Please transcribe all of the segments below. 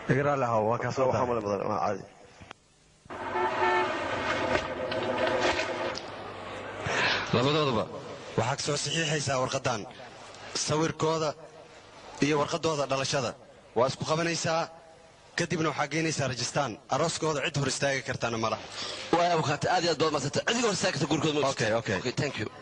igraale haw waa kaa soo waxaa daa male badan waa caadi labadoodaba waxaa ka soo saxiixaysaa warqaddan sawirkooda iyo warqaddooda dhalashada waa isku qabanaysaa kadibna waxaa geynaysaa rajistaan arooskooda cid hor istaagi kartana mala waay abukaata aad iyo aad baad madsanta cidiga hor istaagi karta gurigooda ma Okay, okay. okay thank you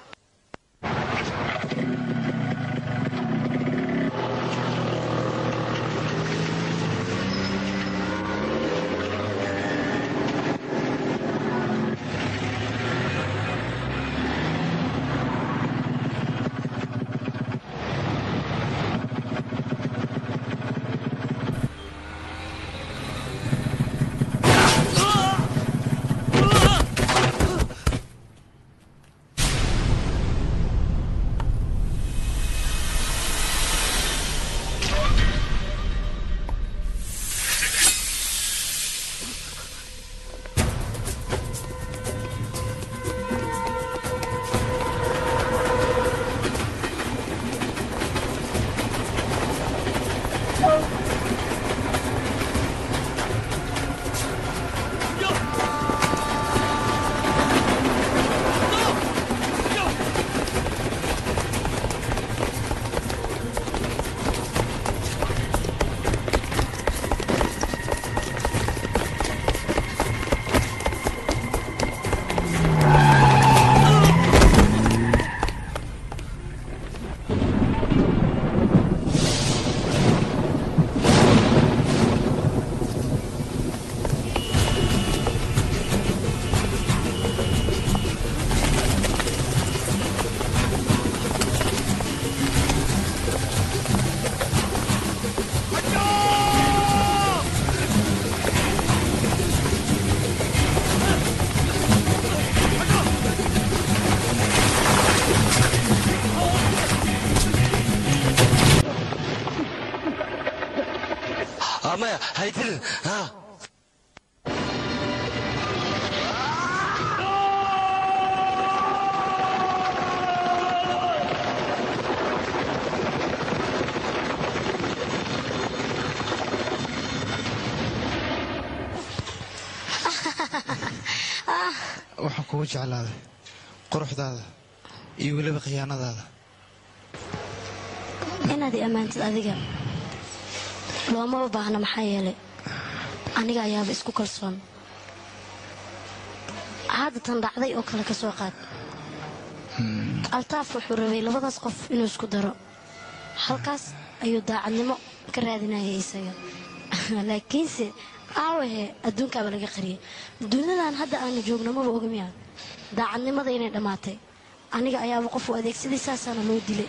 Ah, maya haytilin ha waxaan kugu jeclaaday quruxdaada iyo weliba khiyaanadaada inaad i ammaantid adiga loomaba baahna maxaa yeelay aniga ayaaba isku kalsoon hadda tan dhacday oo kale ka soo qaad altaaf wuxuu rabay labadaas qof inuu isku daro halkaas ayuu daacadnimo ka raadinayay isaga laakiinse aawahe adduunkaaba laga qariyay duniyadan hadda aanu joogno maba ogamiya daacadnimada inay dhammaatay aniga ayaaba qof u adeegsaday saasaana loo dilay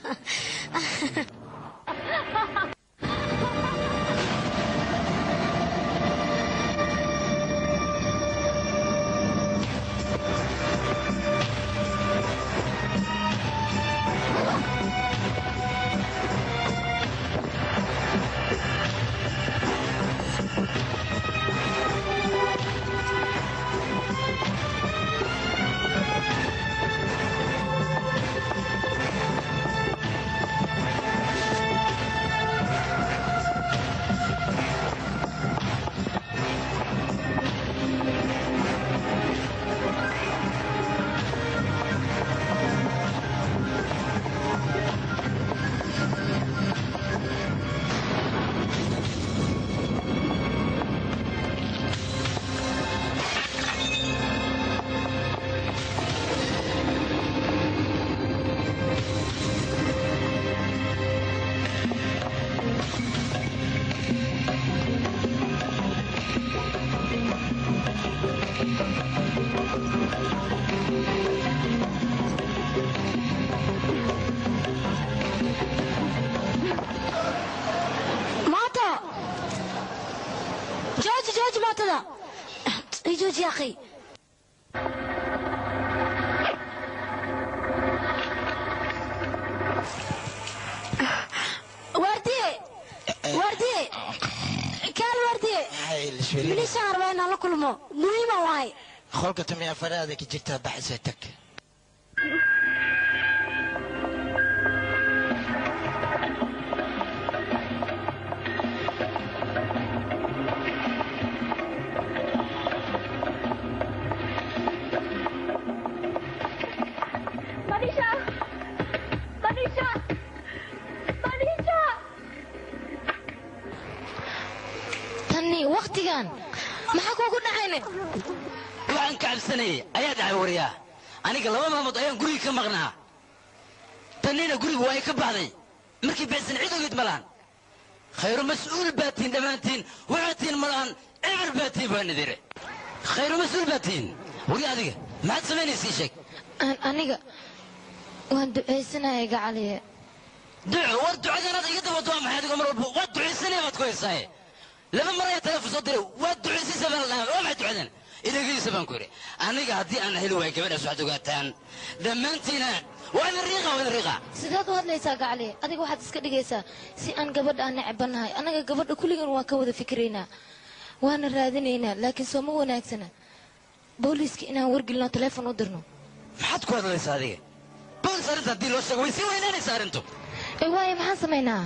maato jooji jooji maatada ii jooji akhi waardiye waardiye kaal waardiye milishaan rabaa inaan la kulmo muhiima wahay qolka tamiya faraada ka jirtaa baxaysa tag wakhtigan maxaa kuugu dhacayne waxaan ka cabsanayay ayaa dhacay wariyaa aniga laba maalmood ayaan guriga ka maqnaa tannina guriga waa ay ka baxday markii bixsan cid ogeyd ma lahan khayru mas-uul baa tihin dhammaantiin waxaa tihin ma lahan eber baa tihin baa nidire khayru mas-uul baa tihin wari adiga maxaad samaynaysa sheeg Aan- aniga waan ducaysanaya gacaliye duco war ducadanaad iga dabado waa maxay adigo mar walba waad ducaysanaya baad ku haysaaye laba mar ayaa teleefon soo diray waad ducaysaysa baan la dhahay waa maxay ducadan idagaysa baan ku yidhi aniga haddii aan heli waayo gabadhaas waxaad ogaataan dhammaantiina waa idin riiqa waa idin riiqa sidaad u hadlaysaa gacaliye adiga waxaad iska dhigaysaa si aan gabadha aan necbanahay annaga gabadha kulligan waan ka wada fikiraynaa waana raadinaynaa laakiin soo ma wanaagsana booliiska inaan wargelino teleefon u dirno maxaad ku hadlaysaa adiga boolis arrinta haddii loo sheego way sii weynaanaysaa arrintu ee waaye maxaan samaynaa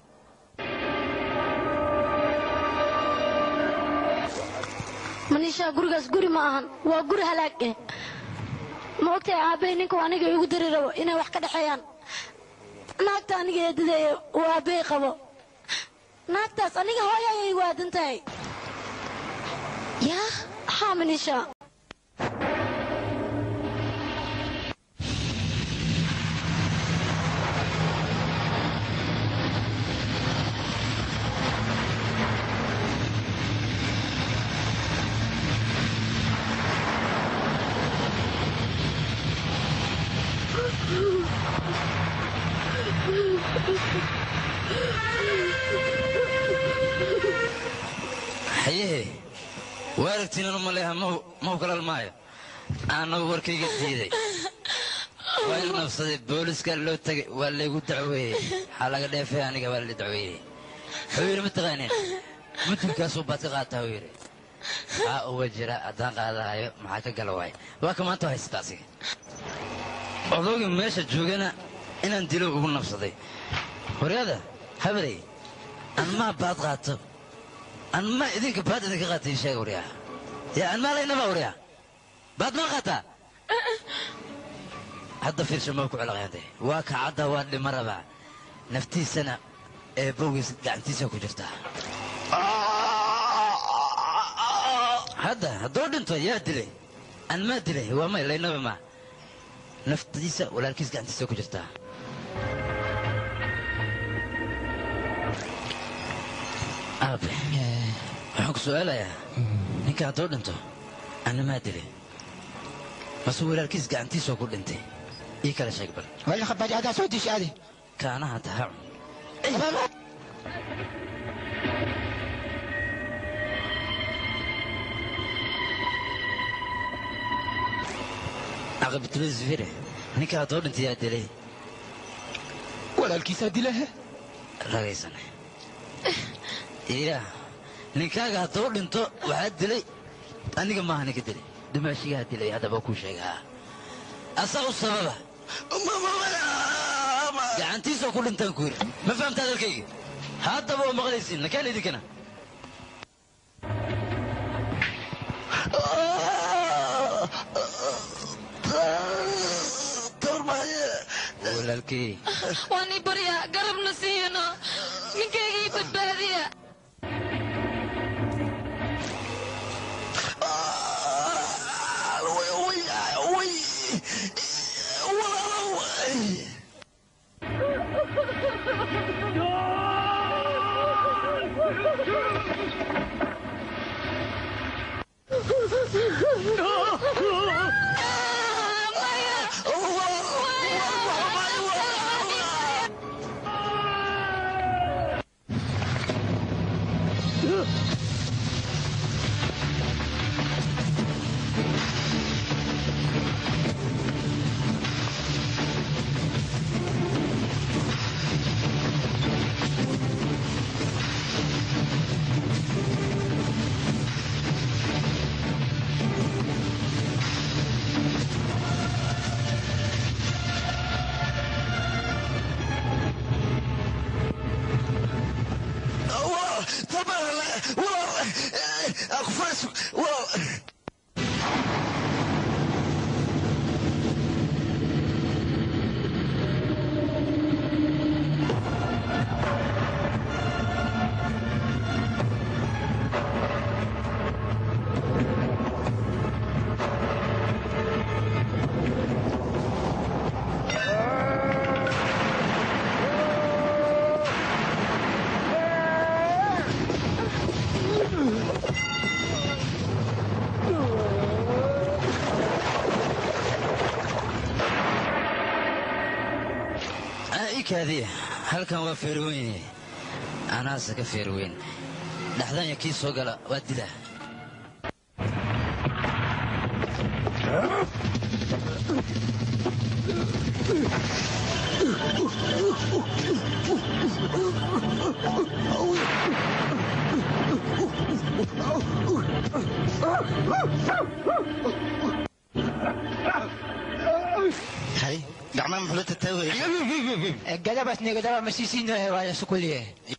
manishaa gurigaas guri ma ahan waa guri halaag eh ma ogtahay aabbahay ninku aniga igu dari rabo inay wax ka dhexeeyaan naagta aniga eedadeeye uu aabbahay qabo naagtaas aniga hooyo ayay igu aadan tahay yaa haa manisha hayehe waaragtiinanu maleeha mau kalal maayo annagu warkayga diiday waa in nabsaday booliiskaa loo tegay waa laygu dacweeyey waxaa laga dheefay aniga waa la dacweeyey wuxuu yidhi mataqaaneen mudulkaasuu baad ka qaataa uu yidhi haa uwa jira haddaan qaadahayo maxaa ka gala waay waa ka maanta haysata asiga odooga meesha joogana inaan dilo ugu nabsaday horyada habalay anmaa baad qaato anmaa idinka baad idinka qaatay sheega waryaa yaa anmaa laynaba waryaa baad maa qaataa hadda fiirsha maa ku celaqayante waa kacadda waa dhima rabaa naftiisana ee bowgiis gacantiisa ku jirtaa hadda hadduu dhinto yaa dilay an maa dilay waa may laynaba maa naftiisa walaalkiis gacantiisa ku jirtaa aabe waxaan ku su'aalayaa ninka hadduu dhinto anna maa dilay mase walaalkiis gacantiisoo ku dhintay ii kala sheeg bal ولا خباج هذا سعودي شادي kaanaha taha aqabtulisfire ninka hadduu dhintay yaa dilay ولا الكيسة دي لها ragaysane iya ninkaaga hadduu dhinto waxaa dilay aniga maaha ninka dilay dumaashigaa dilay haddaba kuu sheegaa asaa u sababa gacantiisoo ku dhintaan ku yiri ma fahamta hadalkayga haddaba waa maqlaysiin nakaan idinkana walaalkey waan ii baryaa garabna siiyano ninkayga ii badbaadiya ikaadiya halkan waa feerweyne anaase ka feerweyn dhaxdanya kii soo gala waa dilaa hay gacmaha muxuu tataaway gadabas negadaba masisiino waa sukuliye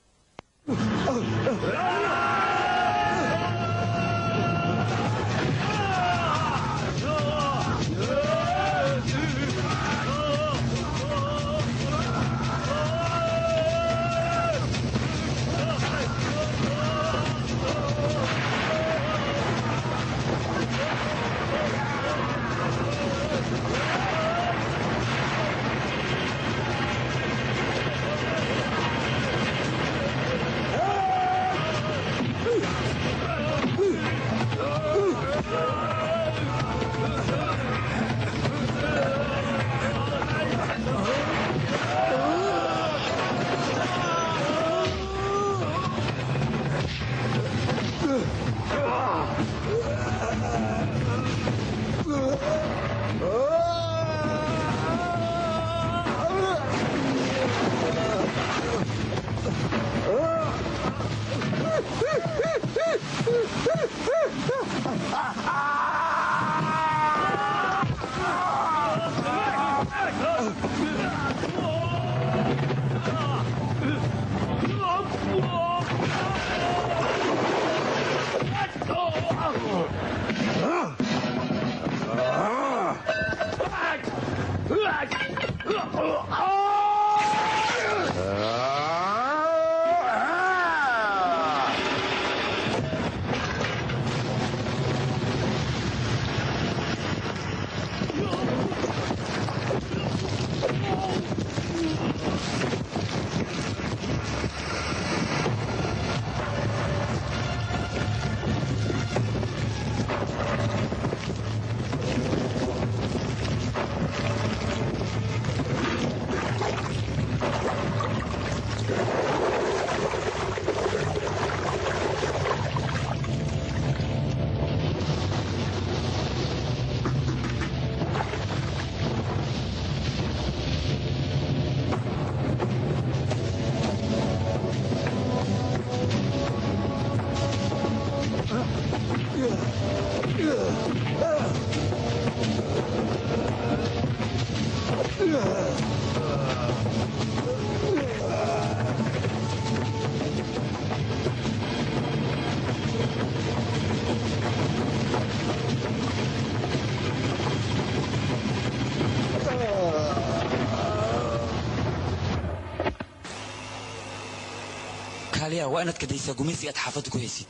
kaaliya waa inaad kadaysaa gumaysiga aad xaafadda ku haysid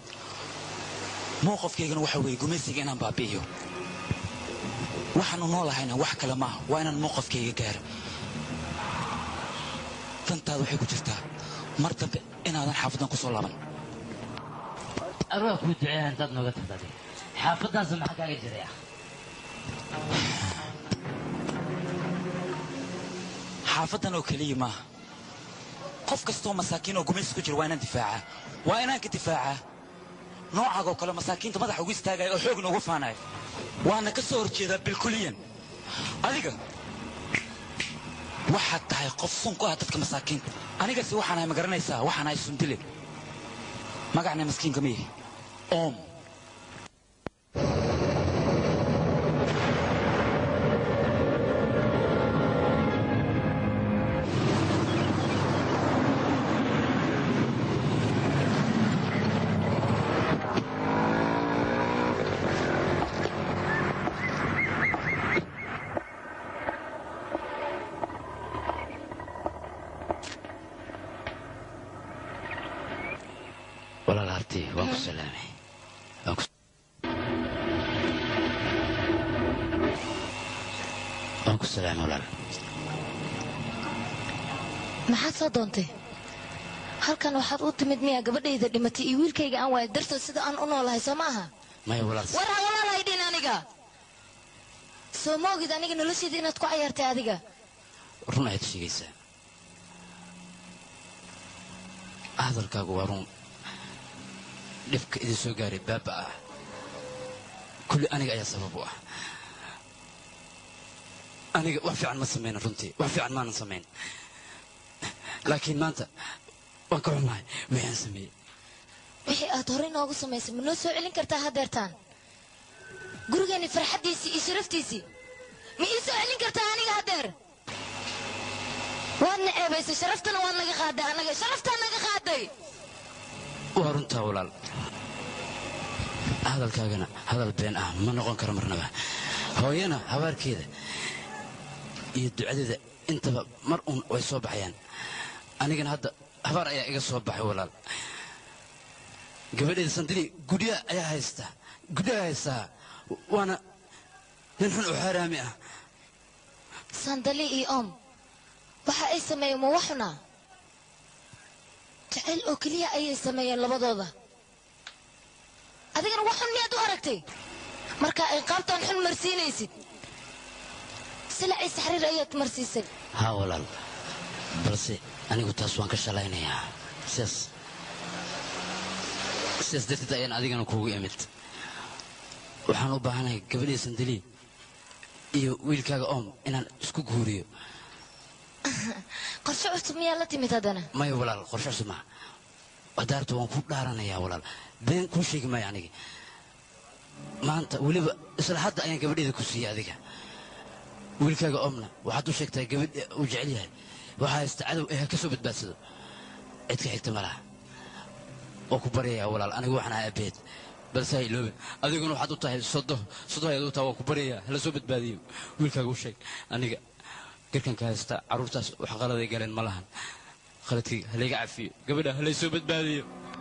mowqafkaygana waxa weeye gumaysiga inaan baabi'iyo waxaanu noolahayna wax kale maaha waa inaan mowqafkayga gaaro dantaada waxay ku jirtaa mar dambe inaadan xaafaddan ku soo laaban arwaa kuu duceeya intaad nooga tagtade xaafaddaasa maxaa kaaga jiraya xaafaddan oo keliya maaha qof kastoo masaakiin oo gumaysi ku jira waa inaan difaacaa waa inaan ka difaacaa noocaag oo kale masaakiinta madaxa ugu istaagaya oo xoogna ugu faanaya waana ka soo horjeedaa bilkuliyan adiga waxaad tahay qof sun ku ah dadka masaakiinta anigase waxaan ahay ma garanaysaa waxaan ahay sundile magacna maskiinka ma yahi oom walaal harti waan ku salaamay Waan ku- waan ku salaamay walaal maxaad soo doontay halkan waxaad u timid miyaa gabadhayda dhimatay iyo wiilkayga aan waaya dartood sida aan u noolahay soo ma aha maya walaal war ha walaalahay dhin aniga soo ma ogid aniga nolosheeda inaad ku cayaartay adiga run ayaad sheegaysaa hadalkaagu waa run dhibka idin soo gaaray baaba ah kulli aniga ayaa sabab u ah aniga wax fiican ma samayna runtii wax fiican maanan samayn laakiin maanta waan ka xumahay wixaan sameeyey wixii aad horey noogu samaysay ma noo soo celin kartaa haddeertaan gurigeeni farxaddiisii iyo sharaftiisii ma ii soo celin kartaa aniga haddeer waad na ceebaysay sharaftana waad naga qaaday annaga sharaftaa naga qaaday waa runtaa walaal hadalkaagana hadal been ah ma noqon karo marnaba hooyana habaarkeeda iyo ducadeeda intaba mar uun way soo baxayaan anigana hadda habaar ayaa iga soo baxay walaal gabadheeda sandili gudyaha ayaa haysta gudyaha haystaa waana nin xun oo xaaraami ah sandali iyo om waxa ay sameeyeen ma waxuna jacayl oo keliya ayay sameeyeen labadooda adigana waxun miyaad u aragtay marka ay qaabtaan xun marsiinaysid silacii saxriir ayaad marsiisay haa walaal balse anigu taas waan ka shalaynayaa sidaas sidaas darteed ayaan adigana kuugu imid waxaan u baahanahay gabadhii sandali iyo wiilkaaga oom inaan isku guuriyo qorshe cusub miyaa la timid haddana maya walaal qorshe cusub maa wadaarta waan ku dhaaranayaa walaal been kuu sheegi maayo aniga maanta weliba isla hadda ayaan gabadheeda ku siiyey adiga wiilkaaga oomna waxaad u sheegtaa gabadh uu jecel yahay waxaa haysta cadow ee ha ka soo badbaadsado cid ka xigta ma laha waa ku baryayaa walaal anigu waxaan ahaa abeed balse ha iloobe adiguna waxaad u tahay sodo sodo ayaad u tahay waa ku baryayaa hala soo badbaadiyo wiilkaaga u sheeg aniga garkanka haysta carruurtaas wax qaladay galeen ma lahan khaladkayga halayga cafiyo gabadha halay soo badbaadiyo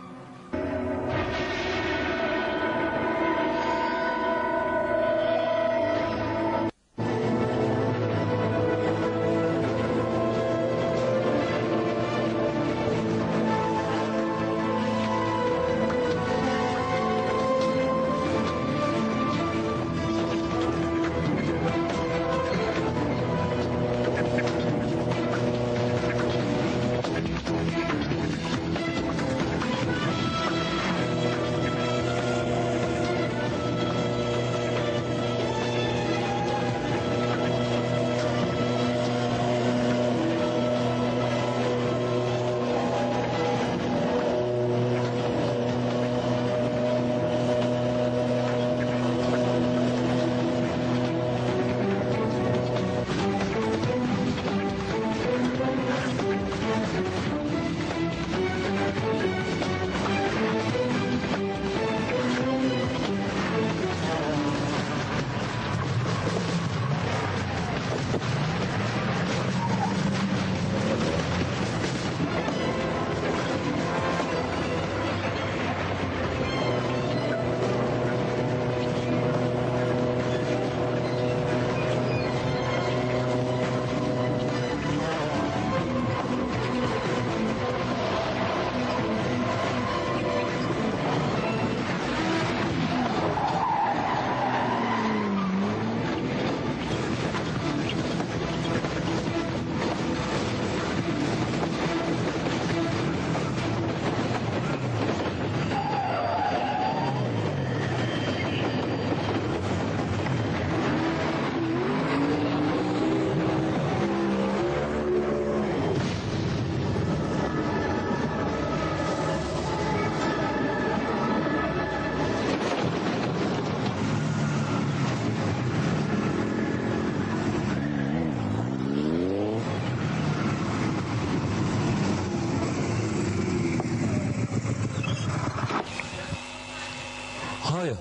hooyo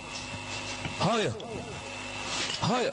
hooyo hooyo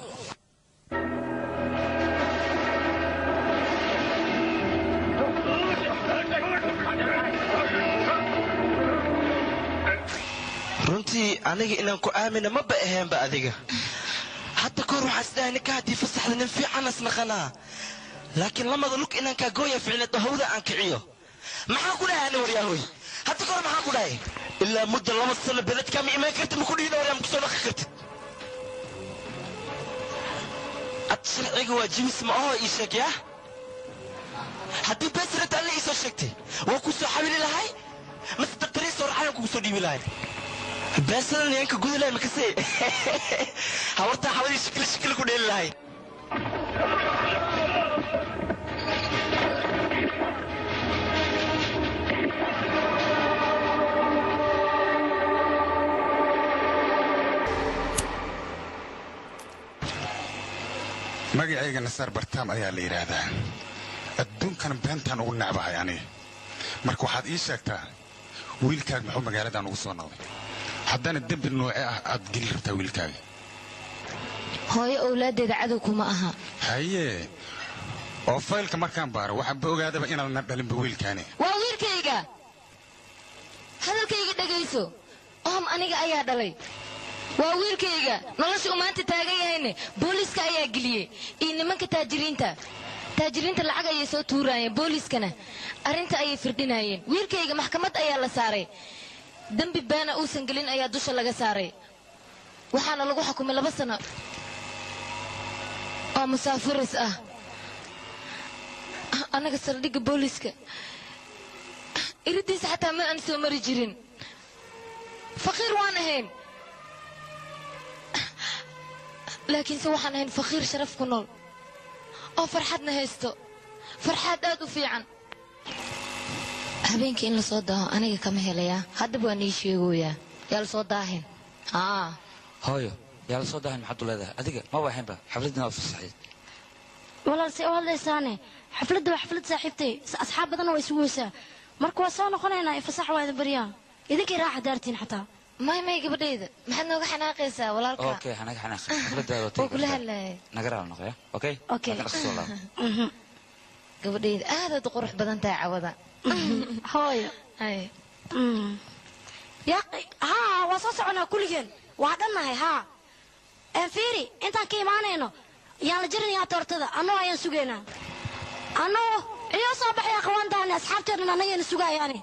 runtii aniga inaan ku aamina maba aheenba adiga hadda kahor waxaa isdhahay ninka haddii fasaxda nin fiican asnaqanaa laakiin lamada lug inaan kaa gooya ficneed hawda aan kiciyo maxaa ku dhahay ani waryaahoy hadda kahor maxaa ku dhahay ilaa muddo laba sano beled kama imaan kartid maku dhihin waryaa makusoo dhaqi kartid ad sharciga waa jimis ma aho ii sheeg yaa haddii beesirata alle ii soo sheegtay waa ku soo xawili lahay mase daktarii soo raxayan kugu soo dhiibi lahay beesadan yanka gudi lahay makase hawartaa xawadii shikili shikili ku dheeli lahay magacayga nasaar bartaam ayaa la yidhaahdaa adduunkan beentaan ugu necbahay aniga marka waxaad ii sheegtaa wiilkaaga muxuu magaaladan ugu soo noqday haddana dembi nooce ah aad geli rabtaa wiilkaaga hooyo owlaaddeeda cadow kuma aha haye oo faylka markaan baaro waxaanba ogaadaba inaadna dhalinba wiilkaani waa wiilkayga hadalkayga dhegayso ohom aniga ayaa dhalay waa wiilkayga nolosha uu maanta taagan yahayne booliiska ayaa geliyey iyo nimanka taajiriinta taajiriinta lacag ayay soo tuuraayeen booliiskana arrinta ayay firdhinaayeen wiilkayga maxkamad ayaa la saaray dembi beena uusan gelin ayaa dusha laga saaray waxaana lagu xukumay laba sano oo musaafiris ah annaga saldhigga booliiska iridiisa xataa ma aan soo mari jirin faqiir waan ahayn laakiinse waxaan ahayn faqiir sharaf ku nool oo farxadna haysto farxaad aad u fiican habeenkii in la soo daaho aniga kama helayaa haddaba waan ii sheegoyaa yaa la soo daahin haa hooyo yaa la soo daahan maxaad u leedahay adiga ma waahaynba xafladina waa fasaxeed walaal se u hadlaysaane xafladda waa xaflad saaxiibtay s- asxaab badanna waa isugu weysaa marka waa soo noqonaynaa fasax waa idin baryaa idinkay raaxa daartiin xataa may may gabadhayda maxaad nooga xanaaqaysaa walaalka okay hanaga xanaaq xafladaada waa oo tegi kula kartaa hadlaaya naga raal noqoya okay Okay. Laakiin dhaqso soo laabo. Mhm. gabadhayda aadaad u qurux badan tahay cawada hooyo Hay. Mm. yaa haa waa soo soconaa kulligeen waa dhannahay haa een fiiri intaan ka imaanayno yaan la jirinayaa toortada annoo ayaan sugaynaa annoo iyo soo baxaya qawaantaani asxaabteednan annagayna sugayaani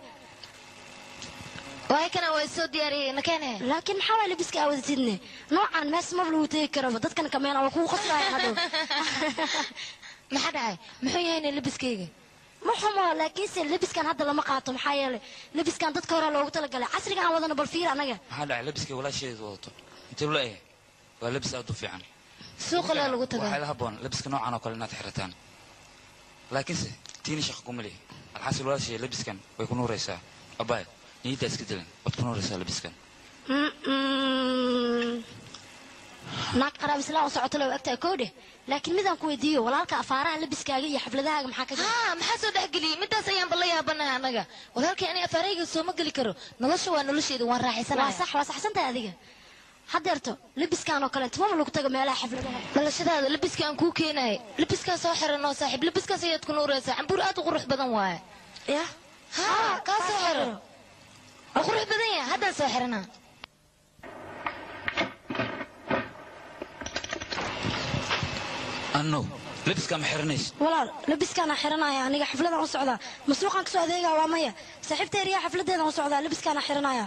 waay kana waa soo diyaariyey nakene laakiin maxaa waay labiska aawadatidne noocan mees mar lagu tegi karaba dadkan kameen waa kugu qoslaaya hadhow maxaa dhacay muxuu yahayna labiskayga ma xumo laakiinse labiskan hadda lama qaato maxaa yeelay labiskan dadka hore loogu talagalay casriga aan wadana bal fiir anaga maxaa dhacay labiskay walaasheedu wadato intee la ehe waa labis aad u fiican suuqa laa lagu waxaa tagaa la haboon labiska noocan oo kale inaad xirataan laakiinse tiini shaqo kuma lihi alxaasil walaashee labiskan way ku nuuraysaa abaay niyaddaa iska dilan waad ku nuuraysaa labiskan Mm-mm. naag qaraab islaan u socoto loo agtaa koodhe laakiin midaan ku weydiiyo walaalka afaaraha labiskaaga iyo xafladahaaga maxaa ka jira haa maxaa soo dhexgeliyey midaas ayaanba la yaabanahay annaga walaalkay ani afaarayga sooma geli karo nolosha waa nolosheeda waan waa raaxaysanaya sax waa saxsantahay adiga haddeerto labiskan oo kale intumaba lagu tago meelaha xafladaha dhalashadaada labiska aan kuu keenahay labiskaa soo xiran oo saaxiib labiskaas ayaad ku nuuraysaa cambuur aad u qurux badan waaye ya haa kaa soo xiran waa qurux badan yahay haddaan soo xiranaa anno labiskaa ma xiranayso walaal labiskaana xiranaya aniga xafladaan u socdaa masuuqaan kasoo adeegaa waa maya saaxiibta eriyaa xafladeedaan u socdaa labiskaana xiranaya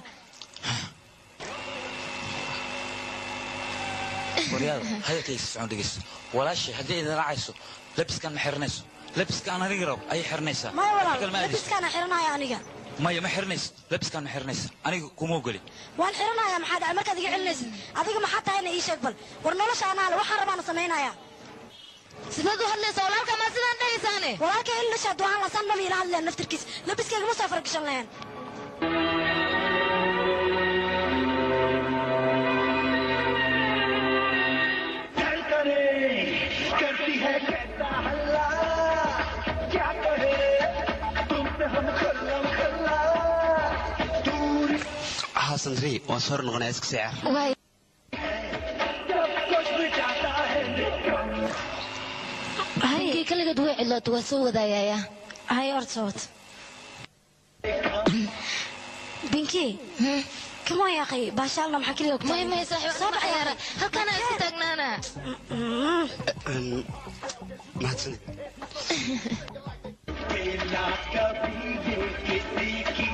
waryaada hadalkayga si socon dhegeysta walaashay haddii idin raacayso labiskan ma xiranayso labiskaan aniga rab ayay xiranaysaa maya Wax walaal kale ma aadayso. labiskaana xiranaya aniga maya ma xiranayso labiskaan ma xiranaysa aniga kuma ogoli waan xiranaya maxaa dhacay markaad iga celinaysid adiga maxaa tahayna ii sheeg bal war nolosha anaale waxaan rabaana samaynaya sidaad u hadlaysaa walaalka maa sidaan dhahaysaane walaalka ilasha duhaan lasaan dhami ila hadleen naftirkiis labiskayga ma soo fargashan lahayn चल करे करती है कहता हल्ला क्या कहे तुमसे हम खल्ला खल्ला दूर haa sandri waan soo hor noqonaya iska seecar waay सब कुछ मिटाता है Nikam ninkii kaligeed way cidlooto waa soo wadaayaya hay orta wad binki kama yaaqay baashaalna maxaa keliya may may saaxiib soo baxayaara halkaana iska taagnaana mahadsanid ना कभी ये किसी की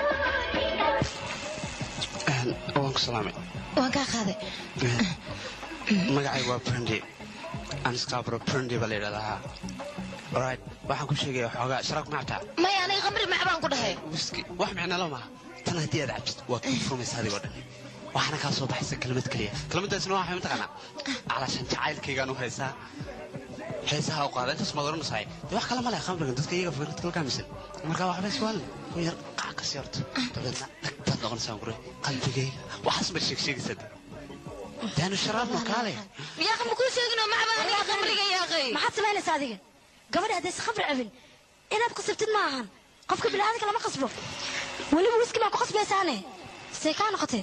waan ku salaamay waan kaa qaaday magacayga waa brandi anscabro brandi baa la yidhahdaa alright waxaan ku sheegaya xoogaa sharaab ma cabtaa maya aniga khamri macbaan ku dhahay wiski wax micnalo maaha tan haddii aad cabtid waad ku furmaysa adigoo dhan waxaana kaa soo baxaysa kelmad keliya kelmaddaasna waxay mataqaanaa calaashan jacaylkaygaan u haysaa heesaha u qaada intaas maad oranaysahay dee wax kale ma leh khamrigan dadka iyaga fikrad kala kaamisan marka waxba iswaalin ku yar qac ka siyorto dabeedna dhagtaad noqonaysaa gure qalbigayga waxaas baad sheeg sheegaysaa de daanu sharaabno kaale yaaqi ma kuu sheegino macbaan aniga khamriga yaaqay maxaad samaynaysaa adiga gabadha haddaysa khamri cabin inaad qasabtid ma ahan qofka bilaadanka lama qasbo weliba wiski baa ku qasbaysaane see kaa noqotee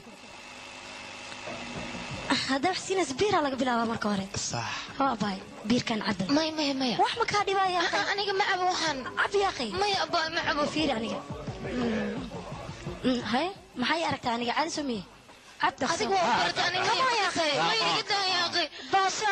haddaa wax siinaysa biiraa laga bilaabaa marka hore sax waa baay biirkan cabal maya maya maya wax ma kaa dhibaya Ah, ah, aniga ma cabo waxaan cab yaaqay maya abaa ma cabo fiiri aniga haye maxay aragtaa aniga caadi soo miye cab dhaqso adiga waa barta aniga Come on, yaaqay maya iga daa yaaqay baasha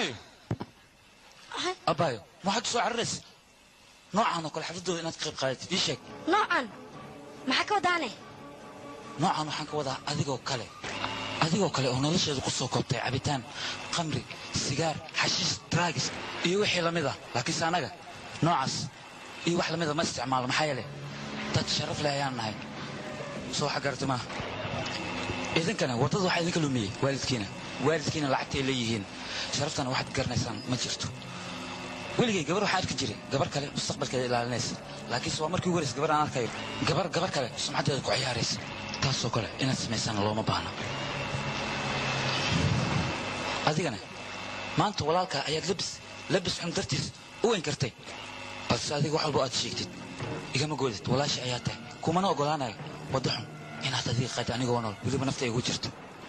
abaayo waxaad soo cararaysa noocan oo kale xafladooda inaad ka qayb qaadatid ii sheeg noocan maxaa ka wadaane noocan waxaan ka wadaa adigoo kale adigoo kale oo nolosheedu ku soo koobtay cabitaan khamri sigaar xashiis draagis iyo wixii lamid ah laakiinse annaga noocaas iyo wax lamida ma isticmaalo maxaa yeele dad sharaf leh ayaan nahay soo waxa garata maaha idinkana waddada waxaa idinka lumiyey waalidkiina waalidkiina lacagtay leeyihiin sharaftana waxaad garanaysaan ma jirto weligay gabar waxaan arki jiray gabar kale mustaqbalkeeda ilaalinaysa laakiinse waa markii ugu horeysa gabar aan arkayo gabar gabar kale sumcaddeeda ku ciyaaraysa taasoo kale inaad samaysana looma baahna adigana maanta walaalkaa ayaad labis labis xun dartiis u weyn kartay balse adiga wax walba aad sheegtid igama goodid walaasha ayaa tahay kumana ogolaanayo waddo xun inaad adiga qayd anigoo nool weliba nafta igu jirto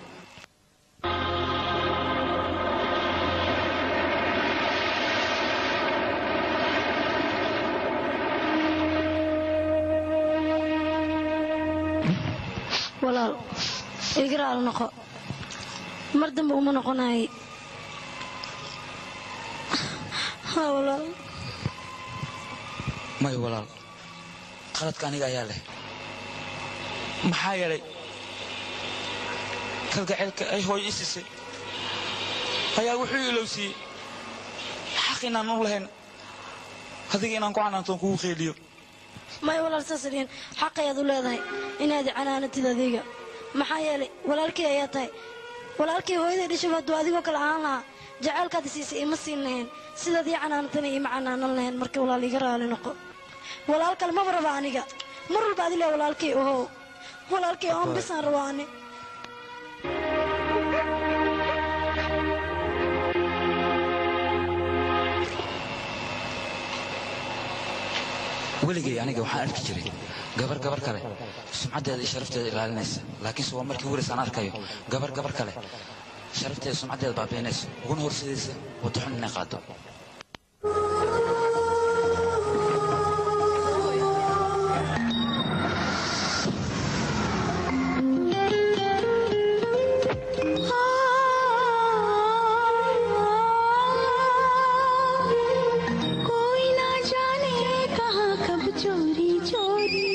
walaal igraal noqo mar dambe uma noqonaay ha walaal maya walaal qaladka aniga ayaa leh maxaa yeelay kalgaceylka ay hooyo i siisay ayaa wuxuu ilowsiiyey xaq inaan u lahayn adiga inaan ku canaantoon kugu qeeliyo maya walaal saas dhihin xaq ayaad u leedahay inaad canaanatid adiga maxaa yeelay walaalkii ayaa tahay walaalkii hooyaday dhashaba hadduu adigoo kale ahaan lahaa jacaylkaad siisay ima siin lahayn sidaad ii canaanatana ima canaanan lahayn marka walaal iga raali noqo walaal kale maba raba aniga mar walba adile walaalkii ohow walaalkii oon bisaan rabaa ani weligay aniga waxaan arki jiray gabar gabar kale sumcaddeeda iyo sharafteeda ilaalinaysa laakiinse waa markii ugu aan arkayo gabar gabar kale sharafteeda sumcaddeeda baabiinaysa uguna horsidaysa waddo xun inay qaado कोई ना जाने कहाँ कब चोरी चोरी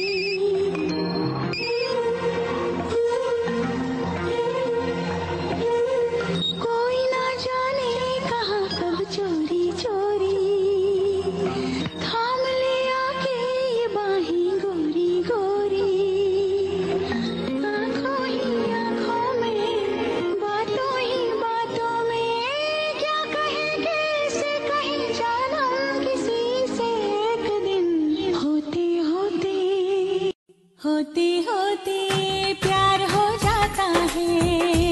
कोई ना जाने कहाँ कब चोरी चोरी थाम ले आके ये बाहें गोरी गोरी आंखों ही आंखों में बातों ही बातों में क्या कहे कैसे कहे जानम किसी से एक दिन होते होते होते होते प्यार हो जाता है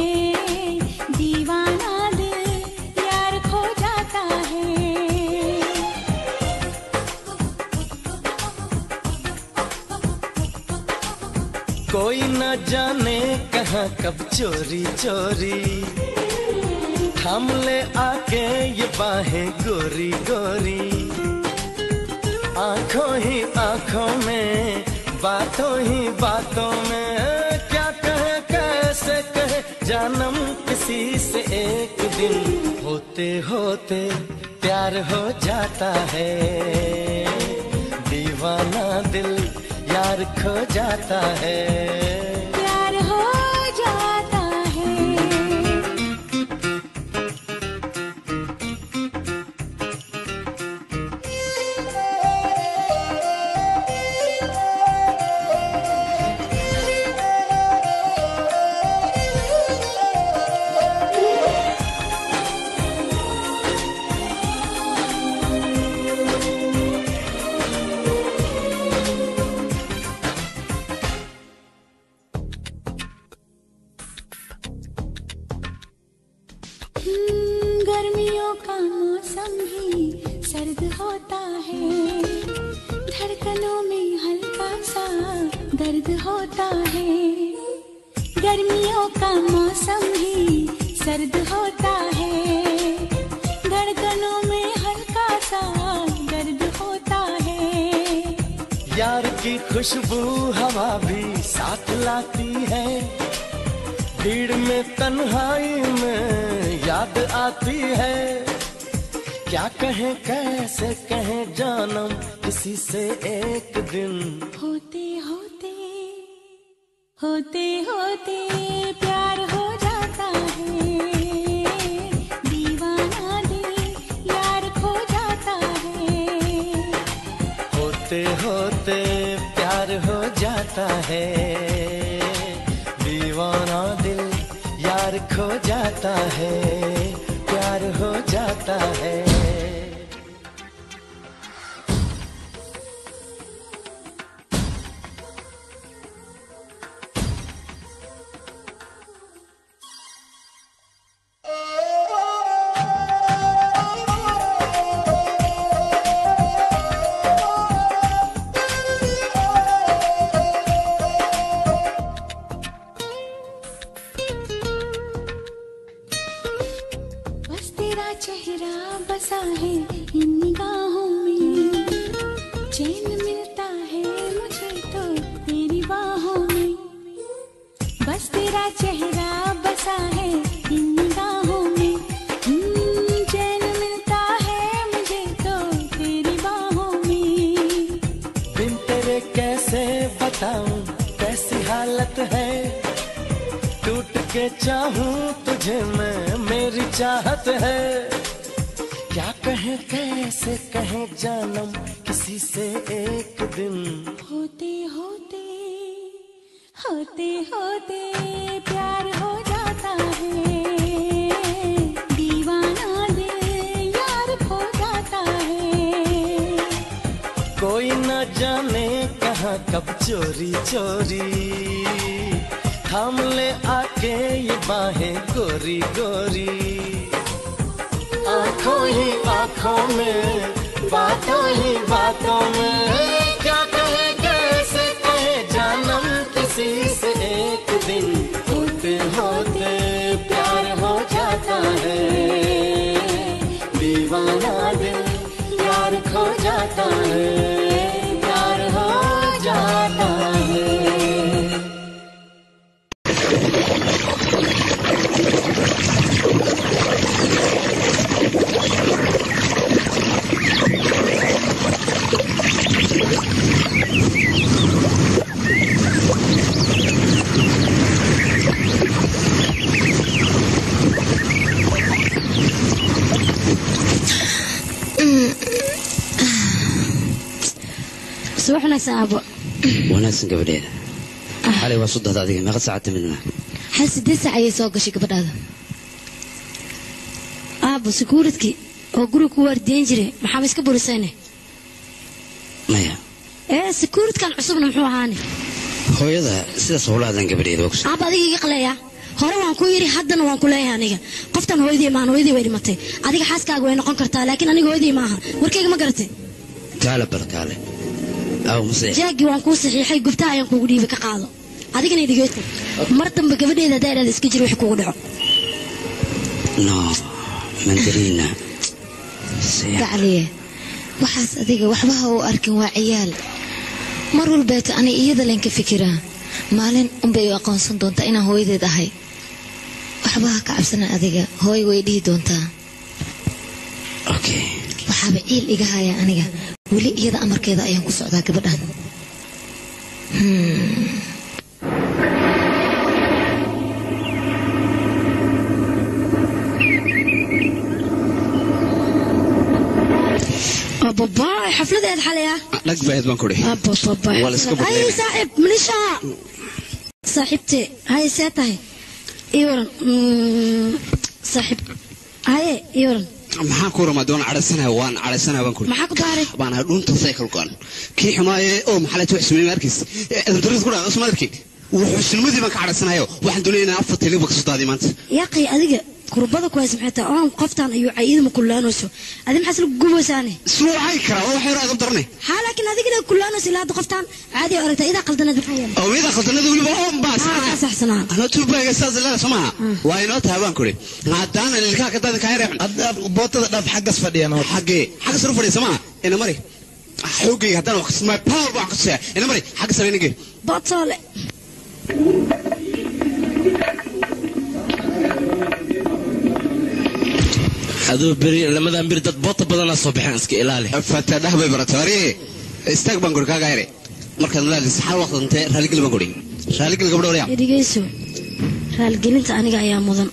दीवाना दिल यार खो जाता है कोई न जाने कहाँ कब चोरी चोरी थाम ले आके ये बाहें गोरी गोरी आंखों ही आंखों में बातों ही बातों में क्या कहे कैसे कहे जानम किसी से एक दिन होते होते प्यार हो जाता है दीवाना दिल यार खो जाता है प्यार हो जाता है गर्मियों का मौसम भी सर्द होता है धड़कनों में हल्का सा दर्द होता है गर्मियों का मौसम भी सर्द होता है धड़कनों में हल्का सा दर्द होता है यार की खुशबू हवा भी साथ लाती है भीड़ में तन्हाई में याद आती है क्या कहें कैसे कहें जानम किसी से एक दिन होते होते होते होते प्यार हो जाता है दीवाना दिल यार खो जाता है होते होते प्यार हो जाता है दीवाना दिल यार खो जाता है प्यार हो जाता है बस तेरा चेहरा बसा है इन निगाहों में चैन मिलता है मुझे तो तेरी बाहों में बस तेरा चेहरा बसा है इन निगाहों में हम्म, चैन मिलता है मुझे तो तेरी बाहों में बिन तेरे कैसे बताऊं कैसी हालत है टूट के चाहूं तुझे मैं मेरी चाहत है क्या कहें कैसे कहें जानम किसी से एक दिन होते होते होते होते प्यार हो जाता है दीवाना दिल यार खो जाता है कोई न जाने कहाँ कब चोरी चोरी थाम ले आके ये बाहें गोरी गोरी आंखों ही आंखों में बातों ही बातों में क्या कहे कैसे कहे जानम किसी से एक दिन होते होते प्यार हो जाता है दीवाना दिल प्यार खो जाता है प्यार हो जाता है subax wanaagsan aabo wanaagsan gabadheeda xalay waa soddohda adiga meeqa saacad timidna hal sideed saac ayay soo gashay gabadhaada aabo sekuuridkii oo guriga ku waardiyen jiray maxaaba iska burisayne maya ee sekuuridkan cusubna muxuu ahaane hooyada sidaas howla hadlan gabadheeda waa ku aaba adiga iga qaleeya hore waan ku yidhi haddana waan ku leeyahay aniga qoftan hooyadii maahan hooyadii way dhimatay adiga xaaskaaga way noqon kartaa laakiin aniga hooyadii maaha warkayga ma garatay kaale bal kaale aw mase jaagii waan kuu saxiixay gubtaha ayaan kuugu dhiibay ka qaado adigana idigeeta mar dambe gabadheeda haddaa idhaada iska jir wixii kugu dhaco no mandariina gacliye waxaas adiga waxba ha u arkin waa ciyaal mar walbeeto anay iyada len ka fikiraa maalin unbay u aqoonsan doontaa inaan hooyadeed ahay waxba ha ka cabsanan adiga hooy way dhihi doontaa waxaaba ciil iga haya aniga weli iyada amarkeeda ayaan ku socdaa gabadhan Hmm. ababaay xafladeed xalaya dhag bahed baan kudhi ababaay Waa la iska ay badleynaya. saaxiib manisha saaxiibte haye see tahay ii waran Mm, saaxiib haye ii waran maxaan ku ramaa doon cadhaysanaya waan cadhaysanaya baan kudhi maxaa ku daaray baan ahay dhunta cycle goan kii xumaaye oo maxaa wax sameeyay markiis edandaris ku dhaca usma arkay wuxuu shilmadii baan ka cadhaysanayo waxaan doonaya inaan afar tele ba kasoo daadiy maanta yaaqay adiga kurbada ku haysa maxay tahay oon qoftaan ayuu cayiidama kullaanayso adi maxaas la guboosaane suucay karaa oo waxay raadab darnay haa laakiin adigina kullaanayso ilaa hadda qoftaan caadi aragtaa idaa qaldanad maxaa yeelay oo iyada khaldanada weliba oon baas aa saxsanaa anoo tuubaaga saas leela soo maaha waa inoo tahay waan kuri haddaanan ilkaha ka daadin kaa reexun bootada dhaaf xaggas fadhiyan xaggee xagga sare u fadhiya soo maaha ina mari xoogayga haddaan wax kasmaa power baan kasaya ina mari xagga sare inagee bootoole aduu beri lamadan beri dad boota badanaa soo baxeen iska ilaali fata dhah bay barata wari istaag baan kuri kaaga here markaad malaalis xal waqtantee raaligeli baan kuri raaligeli gabdho waryaa dhegeyso raalgelinta aniga ayaa mudan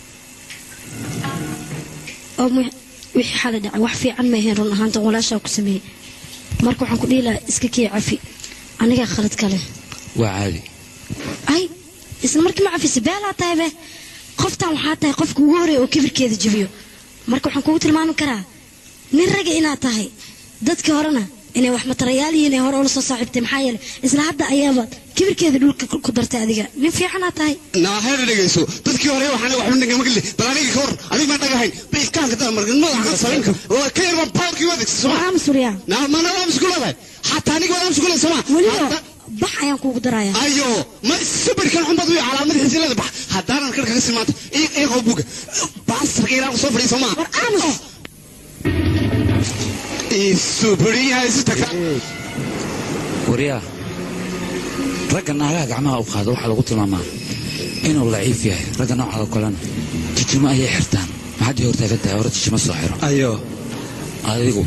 oo mu- wixii xalay dhacay wax fiican ma ahayn run ahaanta walaashaa ku sameeyey marka waxaan ku dhihi lahaa iska kii cafi anigaa khalad kale waa caadi ay isla markii ma cafisa beelaa tahay be qoftan waxaa tahay qofka ugu horeeya oo kibirkeeda jebiyo marka waxaan kugu tilmaami karaa nin raga inaad tahay dadkii horena inay wax matarayaal yihiin ee hore ula soo saaxiibtay maxaa yeelay isla hadda ayaaba kibirkeeda dhulka ku dartay adiga nin fiicanaad tahay naaheena dhegeyso dadkii hore waxaan waxba dhigay magli bal aniga ka hor aniga ma dhagahayn bilkaanka daa markan madaxa ka sarin waa ka yar baan powerkii wada soma aa masuriya naa ma naa musku leedahay xataa aniga waa musku leedahay soma weliba bax ayaan kuugu darayaa ayo ma sabirkan xun bad u calaamadihiisa leedahay bax haddaanan kar kaga simaanto iiqoo buga baasarka ilaa soo fadhiya soma war aamus isubiriyaha isu tagta waryaa ragga naagaha gacmaha u qaada waxaa lagu tilmaamaa inuu laciif yahay ragga noocaada kalena jijimo ayay xirtaan maxaad ii hortaagan tahay hore jijimo soo xiro ayo adigu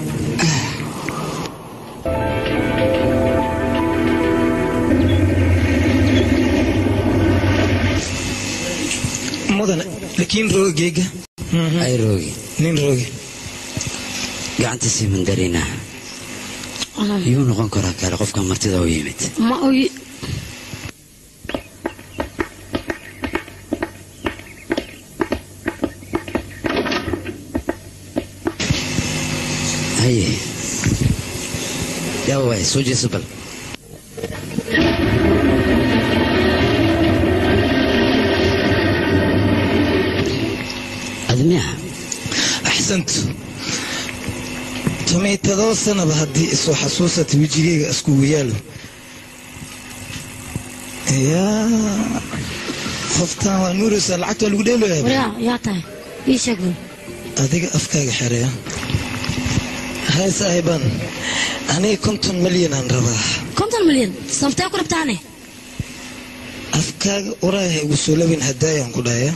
mudane laakiin roogeyga ay roogi nin roogi gacantiisii mandarina yuu noqon karaa kale qofka martida u yimid ma oy haye yaa waay soo jeeso bal admiya axsantu tumay todoba sanaba haddii isoo xasuusata wejigayga iskugu yaalo yaa qoftaan waa nuuraysaa lacagta waa lagu dheeloyaa waryaa yaa tahay ii sheeg bal adiga afkaaga xereya hay saahiban aniga konton malyan aan rabaa konton milyan sababtee ku rabtaane afkaaga uraaha igu soo labin hadaayaan ku dhahaya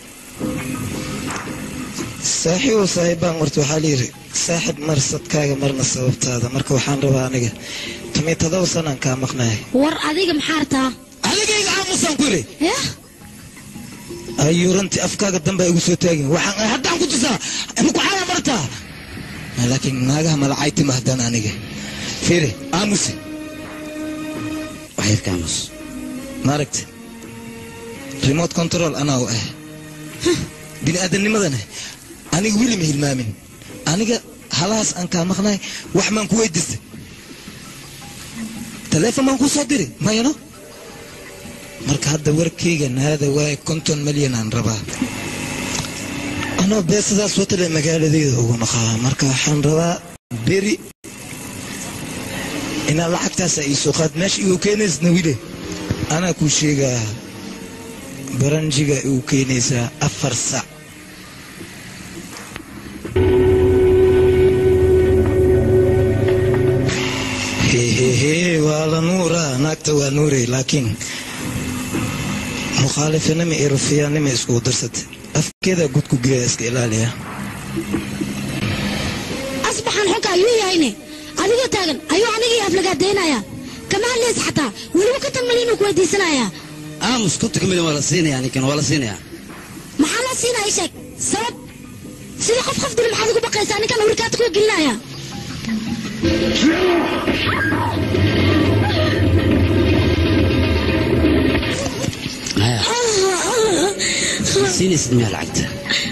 saaxiibow saahibaan warta waxaa layidhi saaxib mar sadkaaga marna sababtaada marka waxaan rabaa aniga tumay todoba sanaan kaa maqnahay war adiga maxaa rabtaa adigayga aamusaan ku yidhi yah ayuu runtii afkaaga dambaa igu soo taagin waxaan haddaan ku tusaa maku xaalaa martaa laakiin naagaha malacaytima haddaan aniga fiiri aamuse waxyar kaamus maaragta remote control anaa u ah bini aadamnimadana aniga weli ma hilmaamin aniga halahaas aan kaa maqnahay wax maan ku weydiistay taleefon baan kuu soo diri mayano marka hadda warkayga naada waaye konton malyan aan rabaa anoo beesadaas watale magaaladayda ugu naqaa marka waxaan rabaa beri inaa lacagtaasa ii soo qaad meesha igu keenaysna wile anaa kuu sheegaa baranjiga igu keenaysaa afar sac hehehe waa la nuuraa naagta waa nuuray laakiin mukhaalifinima iyo rufiyaannima iskugu darsatay afkeedaa gudku geeya iska ilaaliya asbaxan xunka ayuu yahayne adigoo taagan ayuu anigii aflagaadaynayaa kama hadlays xataa weliba konton milyan uu ku weydiisanayaa aamus kontonka milyan waa la siinayaa ninkan waa la siinayaa maxaa loo siinaya ii sheeg sabab sida qof qof dili maxaad ugu baqaysaa ninkan awrikaad kuwa gelinaya maya siinaysid miyaa lacagta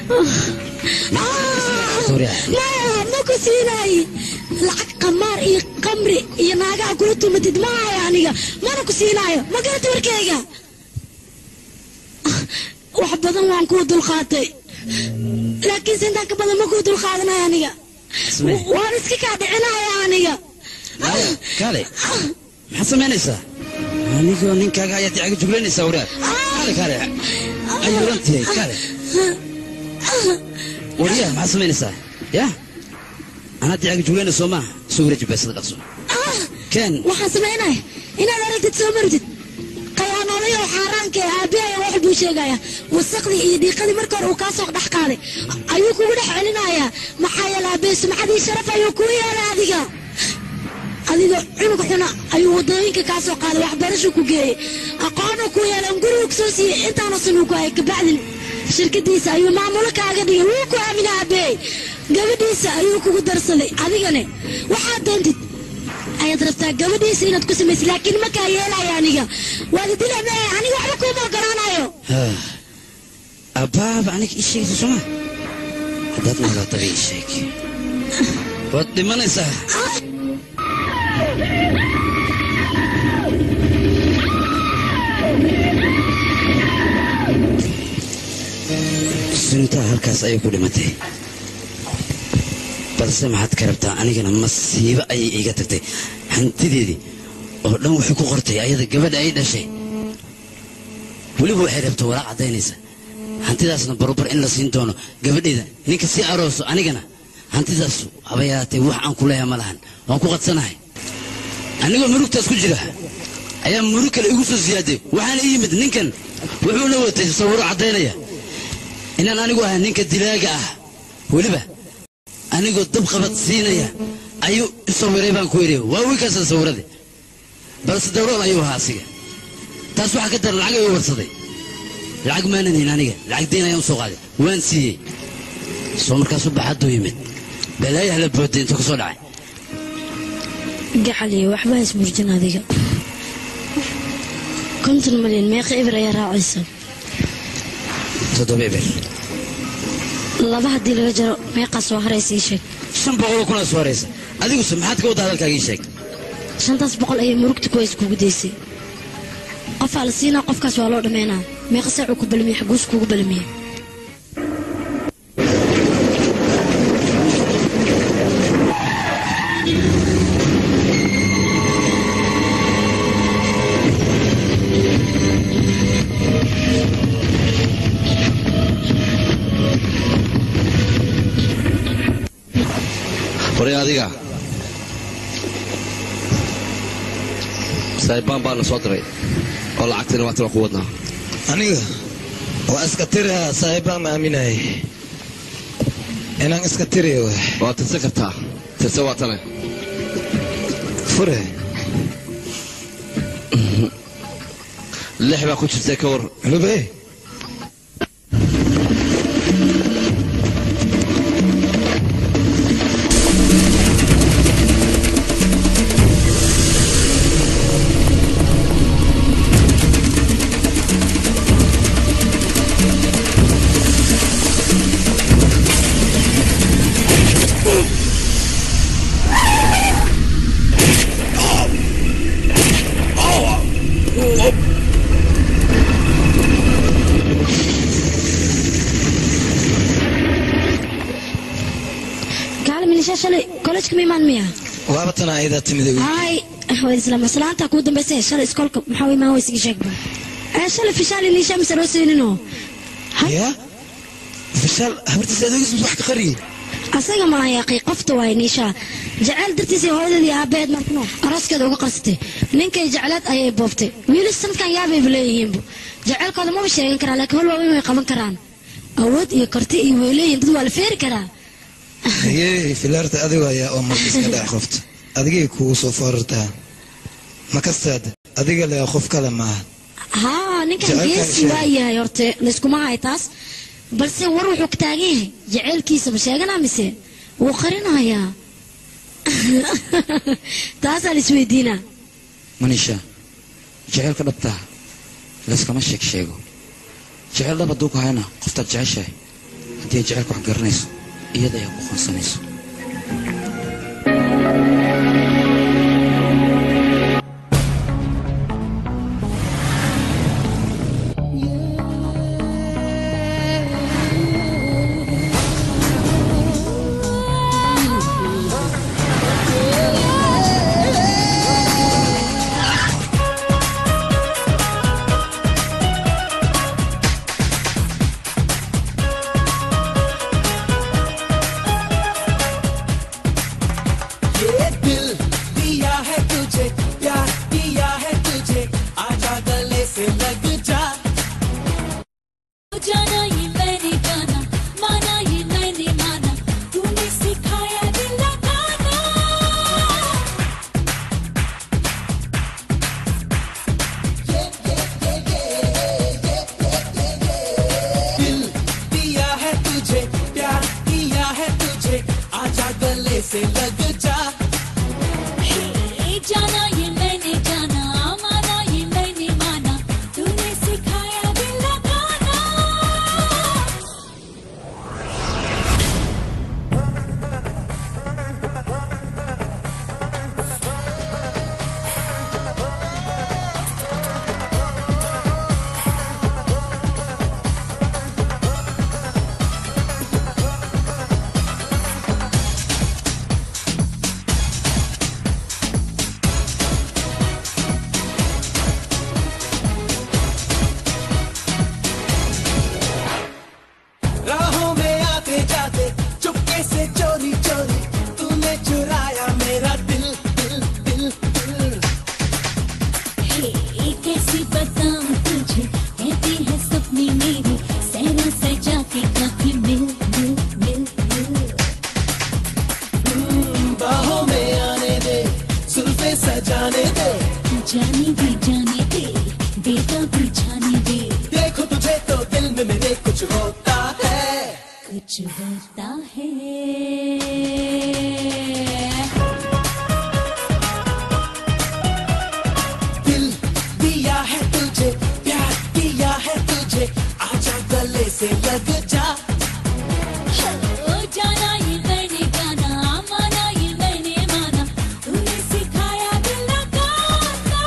maya ma ku siinaay lacag qamaar iyo qamri iyo naagaha kula tumatid ma hayo aniga mana ku siinaayo ma garata warkeyga wax badan waan kuu dulqaatay laakiinse intaan ka badan ma kuu dulqaadanaya aniga Samee. waan iska kaa dhicinaya aniga kaale maxaad samaynaysaa anigoo ninkaaga ayaad dicaga juglaynaysaa waraad kaale kaale ayuurantihay kaale waryaa maxaad samaynaysaa ya anaad dicaga juglayna soo maaha soo wareeji beesada dhaqso keen waxaan samaynaya inaad aragtid soo martid qayaanoolay oo xaaraanka ee aabbihay wax buu sheegaya wasaqdii iyo dhiiqadii marka hore uu kaa soo dhex qaaday ayuu kugu dhex celinayaa maxaa yeele aabbahay sumcadii sharaf ayuu kuu yeelay adiga adiga cunug xuna ayuu wadooyinka kaa soo qaaday waxbarashu ku geeyey aqoonuu ku yeelay un gurigu kusoo siiyey intaanu sanuu ku hayay kabacdin shirkadiisa ayuu maamulo kaaga dhigay wuu ku aaminay aabbahay gabadhiisa ayuu kugu darsaday adigane waxaad doontid ayaad rabtaa gabadhiisa inaad ku samaysid laakiin ma kaa yeelaya aniga waad idilame aniga waxba kuuma ogolaanayo abbaaba aniga ii sheegaysa sooma haddaad noolaataba ii sheeg waad dhimanaysaa suntaa halkaas ayay ku dhimatay balse maxaad ka rabtaa anigana masiibo ayay iiga tagtay hantideedii oo dhan waxay ku qortay ayada gabadha ay dhashay weliba waxay rabtaa walaaq caddaynaysa hantidaasna barobar in la siin doono gabadheeda ninka sii arooso anigana hantidaas haba yaraatee wax aan ku leeyahay ma lahan waan ku qadsanahay anigoo murugtaas ku jira ayaa murug kale igu soo siyaaday waxaana ii yimid ninkan wuxuu la watay sawiro caddaynaya inaan anigu ahay ninka dilaaga ah weliba anigoo dabqabad siinaya ayuu isawiray baan ku yidhi waa wiilkaasa sawirade balse dawrool ayuu ahaa asiga taas waxaa ka daran lacag ayuu warsaday lacag maanan hayn aniga lacag dayn ayaan u soo qaaday waan siiyey soo markaasu baxadduu yimid balaayaha la booday intuu ka soo dhacay gacaliyo waxba ha ismurjin adiga konton malyan meeqa ibir ayaa raacaysa toddoba eber laba haddii laga jaro meeqaa soo haraysa ii sheeg shan boqoloo kunaa soo haraysa adiguse maxaad ka wadda hadalkaaga ii sheeg shantaas boqol ayay murugta kuways kugu daysay qofaa la siinaa qofkaas waa loo dhammaynaa meeqa saacuu ku balmiyey xaguus kugu balmiyey horay adiga saahibbaan baana soo diray oo lacagtina waa tira ku wadnaa aniga waa iska tiriha saaxiibbaan ma aaminayay inaan iska tiriyo waay waa tirsan kartaa tirse waa tane fure lix baa ku jirtay ka war lube gacal milisha shalay kollejka ma imaan miya waaba tan ayadaa timida hay waad isla maslaanta kuu dambaysa shalay iskoolka maxaa u imaan weysiga sheegba ee shalay fishaal iniisha mise loo siininoo ya fishaal habartiisa adeegis wax ka qariyey asaga ma ayaaqay qofta waay niishaa jaceyl dartiisa hooyadeedii aabbaheed markano arooskeeda uga qarsatay ninkay jecleed ayay boobtay wiilis sanadkan yaabayba leeyihiinbu jaceylkooda maba sheegan karaan laakiin hol waaweyn way qaban karaan awood iyo karti iyo way leeyihin dad waa la feeri karaa haye filaarta adigo ayaa oo marka iska dhac qofta adigay kugu soo foorartaa ma kastaad adiga le qof kale maaha haa ninkan Jaceylkan geesi sheeg. waa yahay horte layskuma hay taas balse war wuxuu ka taagan yahay jaceylkiisa ma sheeganaa mise wuu qarinayaa taasaa la isweydiinaa manisha jaceylka dhabtaa layskama sheeg sheego jeceyl dhab hadduu ku hayna qoftaad jeceshahay haddii ay jecelka wax garanayso iyada ayaa ku qoonsanayso कुछ होता है दिल दिया है तुझे प्यार दिया है तुझे आजा गले से लग जा ओ जाना ये मैंने गाना माना ये मैंने माना तूने सिखाया दिल लगाना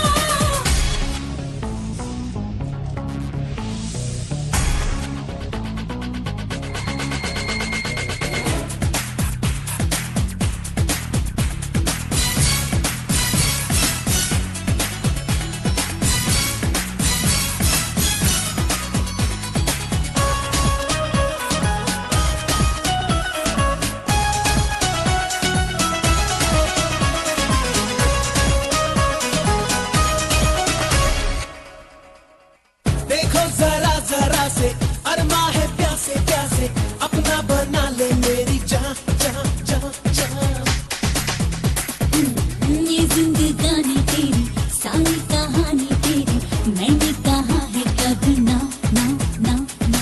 देखो जरा जरा से अरमा है प्यासे प्यासे अपना बना ले मेरी जान जान जान जान ये जिंदगानी तेरी सारी कहानी तेरी मैंने कहा है कभी ना ना ना ना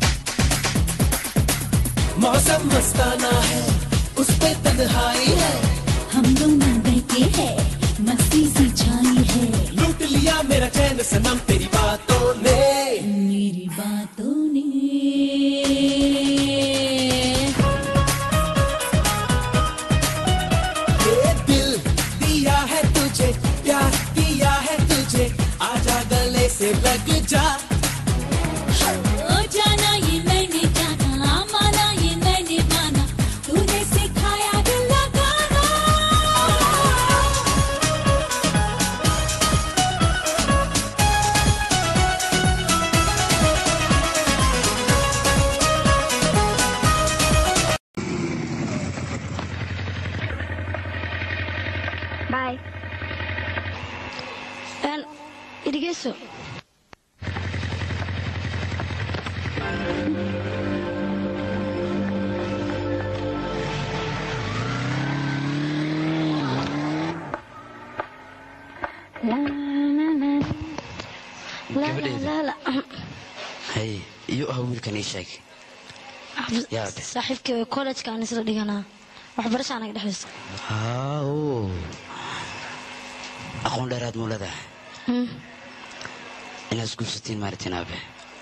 मौसम मस्ताना है उस पे तन्हाई है हम दोनों बैठे हैं मस्ती सी छाई है लूट लिया मेरा चैन सनम तेरी बातों ने मेरी बातों ने ये दिल दिया है तुझे प्यार दिया है तुझे आजा गले से लग जा ओ जाना ये मैंने जाना माना ये मैंने माना तूने सिखाया दिल लगाना Bye. En dhegeyso. La la la la Gabadheeda. la la la. hay iyo ah wiilkan ii sheeg yaabe saaxiibkay college-ka aan isla dhiganaa waxbarasha anaga dhexaysa haaw aqoon dheeraad muu leedahay Hmm. inaad isguursatiin maaritiin aabe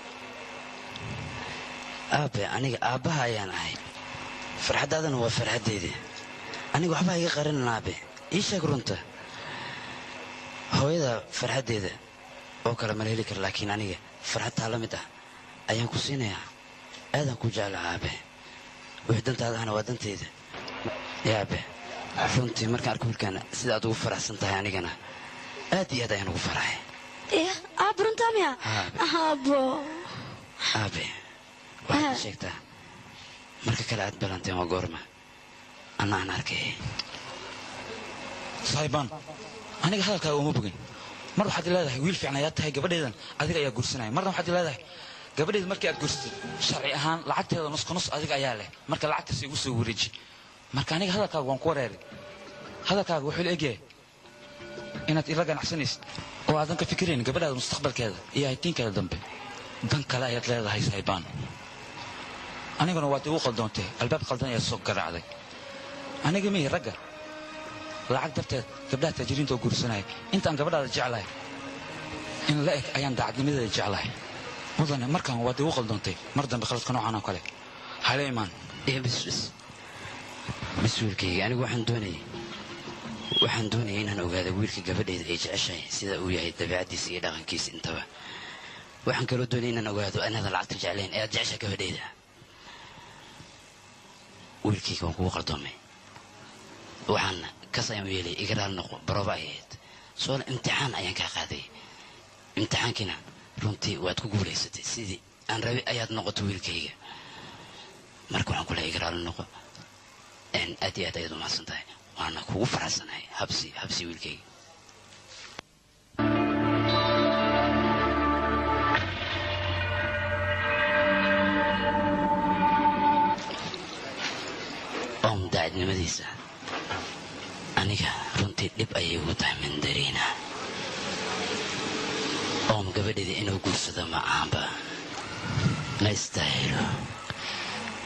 aabe aniga aabbaha ayaan ahay farxaddaadana waa farxaddeeda aniga waxbaa iga qarinan aabe ii sheeg runta hooyada farxaddeeda oo kale mala heli kara laakiin aniga farxadtaa la mid ah ayaan ku siinayaa aadaan ku jeclaha aabe wixii dantaada ahna waa danteyda yaabe runtii markaan arko wiilkaana sida aad ugu faraxsan tahay anigana aad iyo aad ayaan ugu faraxay Eh, aab runtaa miya aabo aabe waxaad ii sheegtaa marka kale aad balanteen waa goorma anna aan arkay saahiibaan aniga hadalkaaga uma bogin mar waxaad leedahay wiil fiican ayaad tahay gabadheedan adiga ayaa guursanaya marna waxaad leedahay gabadheeda markii aad guursatay sharci ahaan lacagteeda nus nus adiga ayaa leh marka lacagtaas igu soo wareeji marka aniga hadalkaaga waan ku wareeray hadalkaaga wuxuu la egyahay inaad ila ganacsanaysid oo aadan ka fikirayn gabadhaada mustaqbalkeeda iyo haytiinkeeda dambe dan kale ayaad leedahay saahiibaan aniguna waad igu qaldoontay albaab qaldan ayaad soo garaacday aniga mihi ragga lacag darteed gabdhaha taajiriinta oo guursanaya intaan gabadhaada jeclahay in la eg ayaan daacadnimadeeda jeclahay mudane markaan waad igu qaldoontay mar dambe khaladka noocan oo kale hala imaan bis bis bis wiilkayga anigu waxaan doonayay waxaan doonayay inaan ogaado wiilka gabadheeda ay jeceshahay sida uu yahay dabeecaddiisa iyo dhaqankiisa intaba waxaan kaloo doonayay inaan ogaado anaadan lacagta jeclayn ee aad jeceshahay gabadheeda wiilkayga waan kugu qaldoomay waxaana kas ayaan u yeelay iga raali noqo barooba ay ahayd soona imtixaan ayaan kaa qaaday imtixaankiina runtii waad ku guulaysatay sidii aan rabi ayaad noqoto wiilkayga marka waxaan kule iga raali noqo een aad iyo aad ayaad umahadsan tahay waana kugu faraxsanahay habsi habsi wiilkayga oom daacadnimadiisa aniga runtii dhib ayay ugu tahay mandariina oom gabadheeda inuu guursado ma ahanba ma istaahilo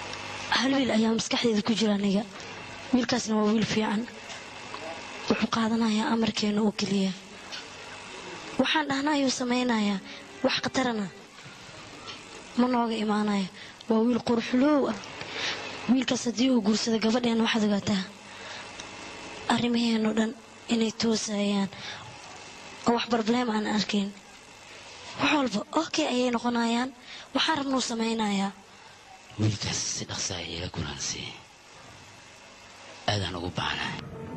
hal wiil ayaa maskaxdeeda ku jira aniga wiilkaasna waa wiil fiican wuxuu qaadanayaa amarkeena oo keliya waxaan dhahnaa ayuu samaynayaa wax khatarana ma nooga imaanaya waa wiil qurxuloow ah wiilkaas haddii uu guursado gabadheena waxaad ogaataa arrimaheenoo dhan inay toosayaan oo wax barbaleem aan arkayn wax walba okay ayay noqonayaan waxaan rabnuu samaynayaa wiilkaas si dhaqsa ah iila kulansi aadaan ugu baahnahay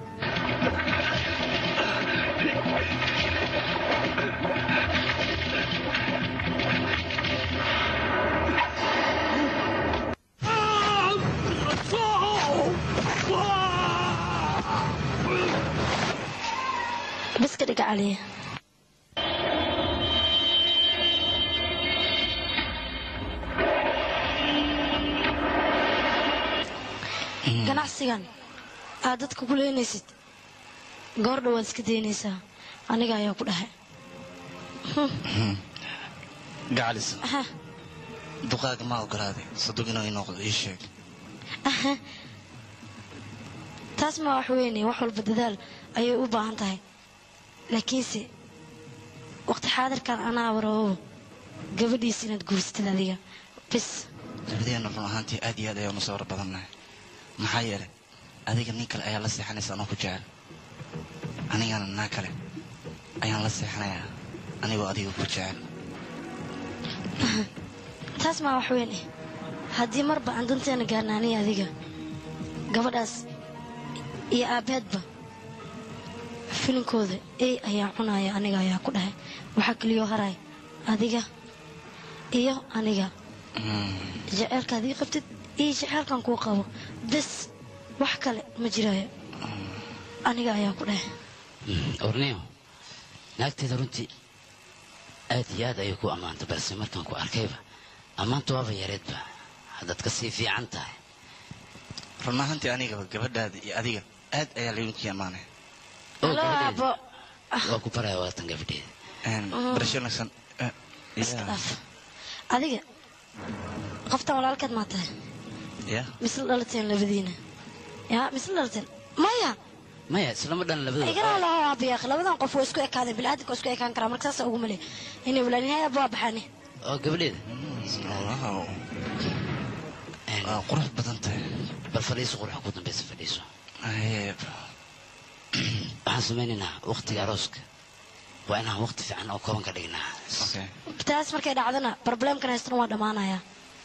bas ka dhiga caliya ganacsigan aad dadka ku leenaysid goor dhowaad iska daynaysaa aniga ayaa ku dhahay gacalis duqaaga ma ogolaaday sadug inuu ii noqdo ii sheeg taas ma wax weyne wax walba dadaal ayay u baahan tahay laakiinse waqti xaadirkan anaa waroobo gabadhiis inaad guursatid adiga bis labadeena run ahaantii aad iyo aad ayaanu soo war badannahay maxaa yeelay adiga nin kale ayaa la seexanaysa anoo ku jecel anigana naa kale ayaan la seexanayaa anigoo adiga ku jecel taas maa wax weyn eh haddii marba aan danteena gaarna aniga adiga gabadhaas iyo aabbeedba filinkooda ey ayaa cunaya aniga ayaa ku dhahay waxaa keliyoo haray adiga iyo aniga jeceelkaad ii qabtid iyo jeceelkan kuu qabo bes wax kale ma jiraayo aniga ayaa ku dhahay orneo naagteeda runtii aad iyo aad ayay ku ammaantay balse markaan ku arkayba ammaanta waaba yareedba haddaad ka sii fiican tahay run ahaantii anigaba gabadhaada iyo adiga aad ayaa laydinku ammaanay halo aabo waa ku baraya waatan gabadheeda barasho wanaagsan iska dhaaf adiga qoftan walaalkeed maa tahay ya misla dhalateen labadiina ya misla dhalateen maya maya islama dhan labadooda igana laho aabiyaaq labadan qof waa isku ekaadeen bilaadanka waa isku ekaan karaa marka saasa ugu male inay walaalinahay aaba waa baxaane oo gabadheeda waa qurux badan tahay bal fadhiiso qurux ku dambaysa fadhiiso waxaan samaynaynaa waqtiga arooska waa inaan waqti fiican oo kooban ka dhignaa taas markay dhacdana problemkan haystana waa dhammaanayaa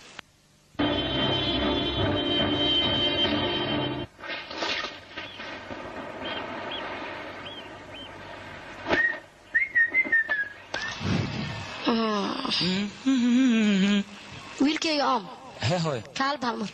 wiilkayga oom hee hooy kaal baalmar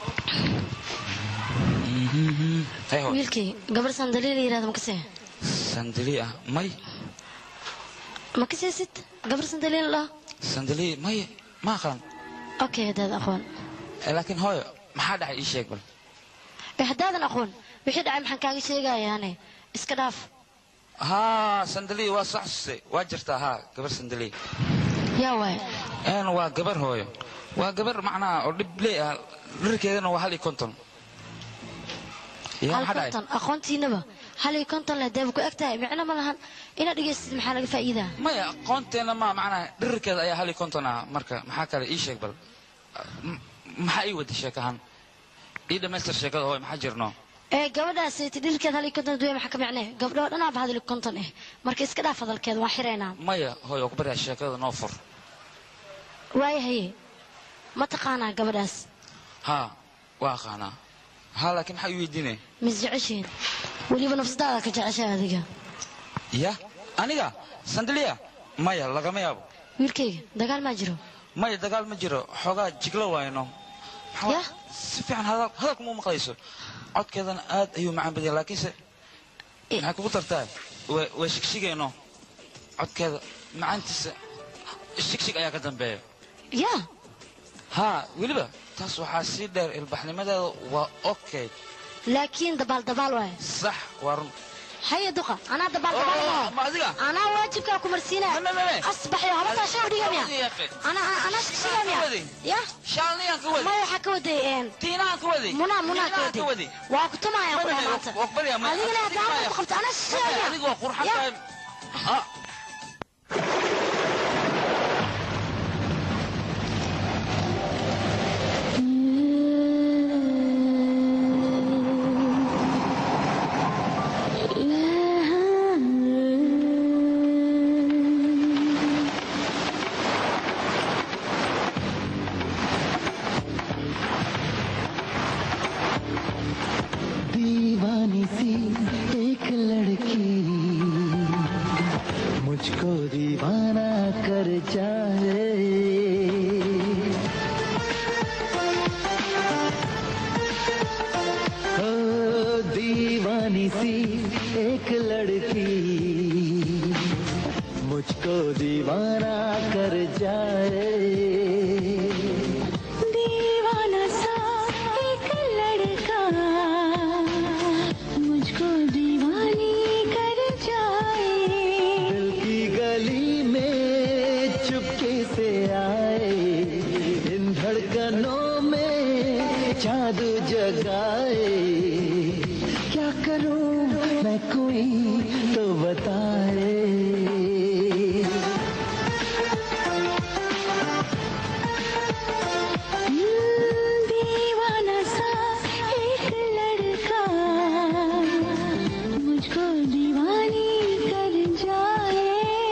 hee hooy wiilkayga gabar sandaliil la yirahdo makasee sandali ah may ma kaseesid gabar sandaliil la sandali may ma aqaan okay haddaad aqoon Eh, laakiin hooyo maxaa dhacay ii sheeg bal ee haddaadan aqoon wixii dhacay maxaan kaaga sheegayaane iska dhaaf haa sandali waa saxsuse waa jirtaa haa gabar sandali yaa waay een waa gabar hooyo waa gabar macnaha oo dhib lee ah dharkeedana waa hal iyo konton yaa hal maxaa dhacay konton aqoontiinaba hal iyo konton leh deeba ku eg tahay micno ma lahan inaad dhegaysid maxaa laga faa'iidaa maya aqoonteena ma macnaha dharkeeda ayaa hal iyo konton ah marka maxaa kale ii sheeg bal M- maxaa ii wada sheekahan ii dhammaystir sheekada hooyo maxaa jirno ee gabadhaas ti dhilkeed hal iyo konton duwe maxaa ka micnee gabdhoo dhanaaba hal iyo konton eh marka iska dhaaf hadalkeeda waan xiraynaa maya hooyo waa ku baryaa sheekada noo fur waayahaye ma taqaanaa gabadhaas haa waa aqaanaa haa laakiin maxaa ii weydiinay mis jeceshiin weliba nafsadaada ka jeceshay adiga ya aniga sandaliya maya lagama yaabo wiilkayga dagaal maa jiro maya dagaal ma jiro xoogaa jiglo waayno Maxaa- Ya? si fiican hadal- hadalka ma maqlayso codkeedana aad ayuu macaan badaya laakiinse maxay kugu tartaa waa waa shigshigayno codkeeda macaantiisa shigshig ayaa ka dambeeya yaa haa weliba taas waxaa sii dheer ilbaxnimadeeda waa okay laakiin dabaal dabaal waay sax waa run haya duqa anaa dabaal dabaal anaa waajibkaa ku marsiinaya asbaxyo habataa shay udhiga miya anaa anaa shaqsiga miya ya shaalniyaan ka wadi maya waxaa ka waday tiinahaan ka wadi munaa munaa ka Tiinahaan ka waday wadi waa ku tumaaya ku dhamaata adigana hadaa ku qabta anaa shaqsiga miya adigu waa qurxan Ya. tahay Ah. दीवानी सी एक लड़की मुझको दीवाना कर जाए ओ दीवानी सी एक लड़की मुझको दीवाना कर जाए दीवाना सा एक लड़का मुझको दीवानी कर जाए दिल की गली में चुपके से आए इन धड़कनों में जादू जगाए क्या करूं मैं कोई तो बताए दीवाना सा एक लड़का मुझको दीवानी कर जाए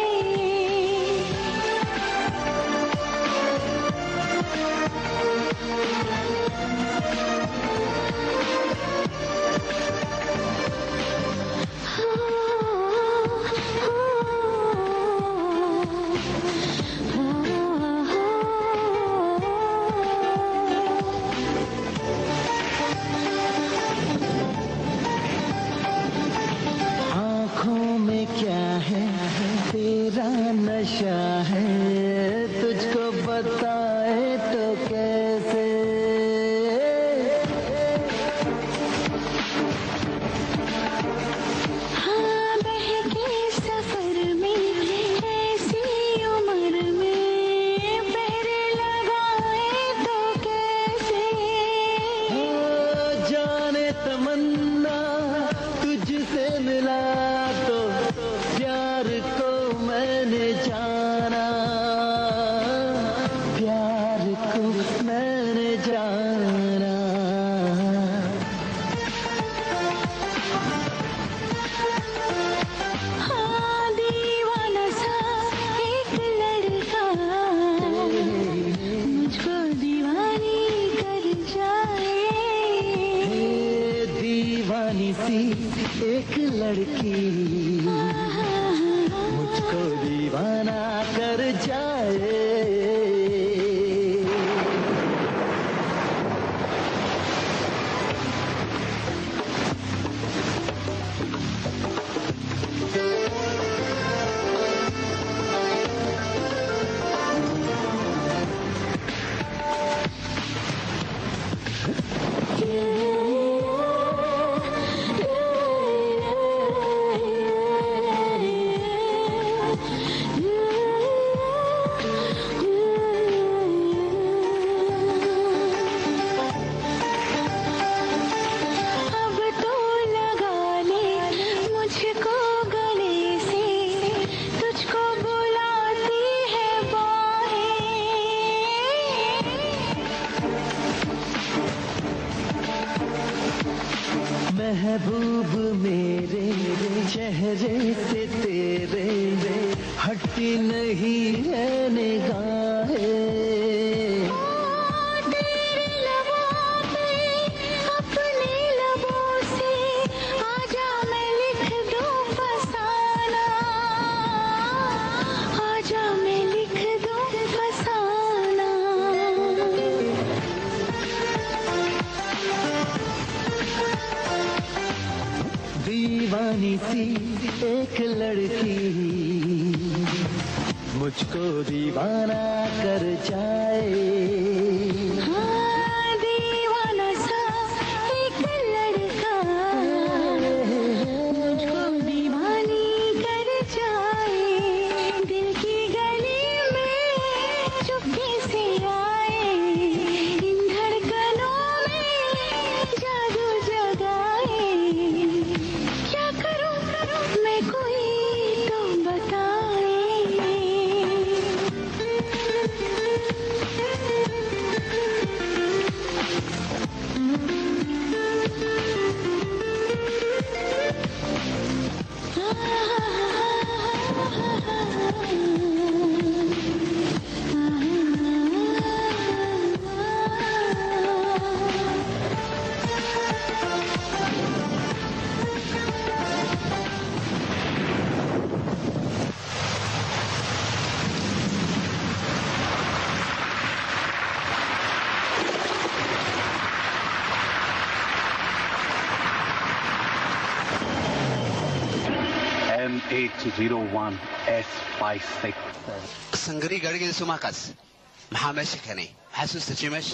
आंखों में क्या है तेरा नशा है तुझको बताए तो कैसे हाँ बहके सफर में ऐसी उम्र में पैर लगाए तो कैसे ओ जाने तमन्ना तुझसे मिला तो प्यार को मैंने जाना प्यार को मैंने जाना हाँ दीवाना सा एक लड़का मुझको दीवानी कर जाए हे दीवानी सी एक लड़की मुझको दीवाना कर जाए अब तो लगा ले मुझको गले से तुझको बुलाती है महबूब मेरे चेहरे से तेरे हटती नहीं है निगाहें तेरे लबों पे अपने लबों से आजा मैं लिख दूं फसाना आजा मैं लिख दूं फसाना दीवानी सी एक लड़की मुझको दीवाना कर जाए हाँ दीवाना सा एक लड़का मुझको 801S56. sangari gaadhigeeda sumaakaas maxaa meesha keenay maxaa soo istajiyay meesha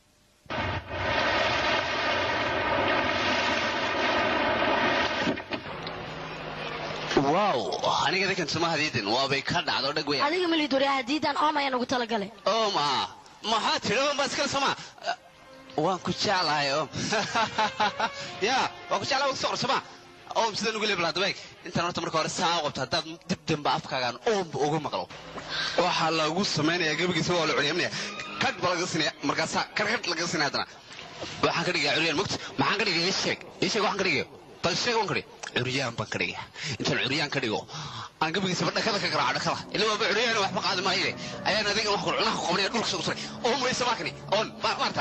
wow aniga dadkan suma hadiidin waabay ka dhacdo dhag weyn adiga malid wari hadiidaan oom ayaan ugu talagalay oo ma maxaa tidhi oon baa iskale soma waan ku jeclahay om ya waan ku jeclahay waan kusoo qorsama om sidaan ugu leebla hadaba eeg intaan horta marka hore saa qabto haddaad dib dambe afkaagaan oomba uga maqlo waxaa lagu samaynayaa gebigiisa waa la curyaminaya kadh ba laga sinaya markaasaa karkadh laga sinaya haddana waxaan ka dhigayaa curyaan mogta maxaan ka dhigaya ii sheeg ii sheeg waxaan ka dhigaya bal sheeg waan ka dhig curyaan baan ka dhigaya intaan curyaan ka dhigo aan gebigiisaba dhakada ka garaaco dhakada ila waaba curyaan waxba qaadi maaye ayaan adiga wax cunaha qabanaya dhulka soo usuray oon weysa maakani oon maarta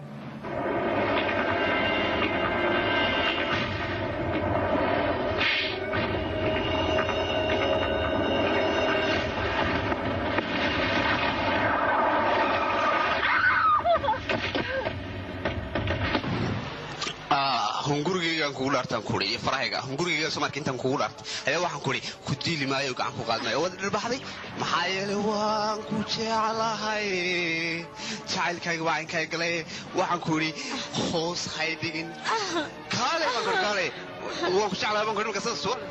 hungurigaygaan kugu dhaartaan kuhi iyo farahayga hungurigayga somarka intaan kugu dhaartay ayaa waxaan kuhi ku diili maayo gacan ku qaadi maayo waad dhirbaxday maxaa yeelay waan ku jeclahay jacaylkayga waa caynkaa galay waxaan ku idhi hoos hay dhigin kaale baan kuri kaale waan ku jeclahay baan kuri marka sida suwa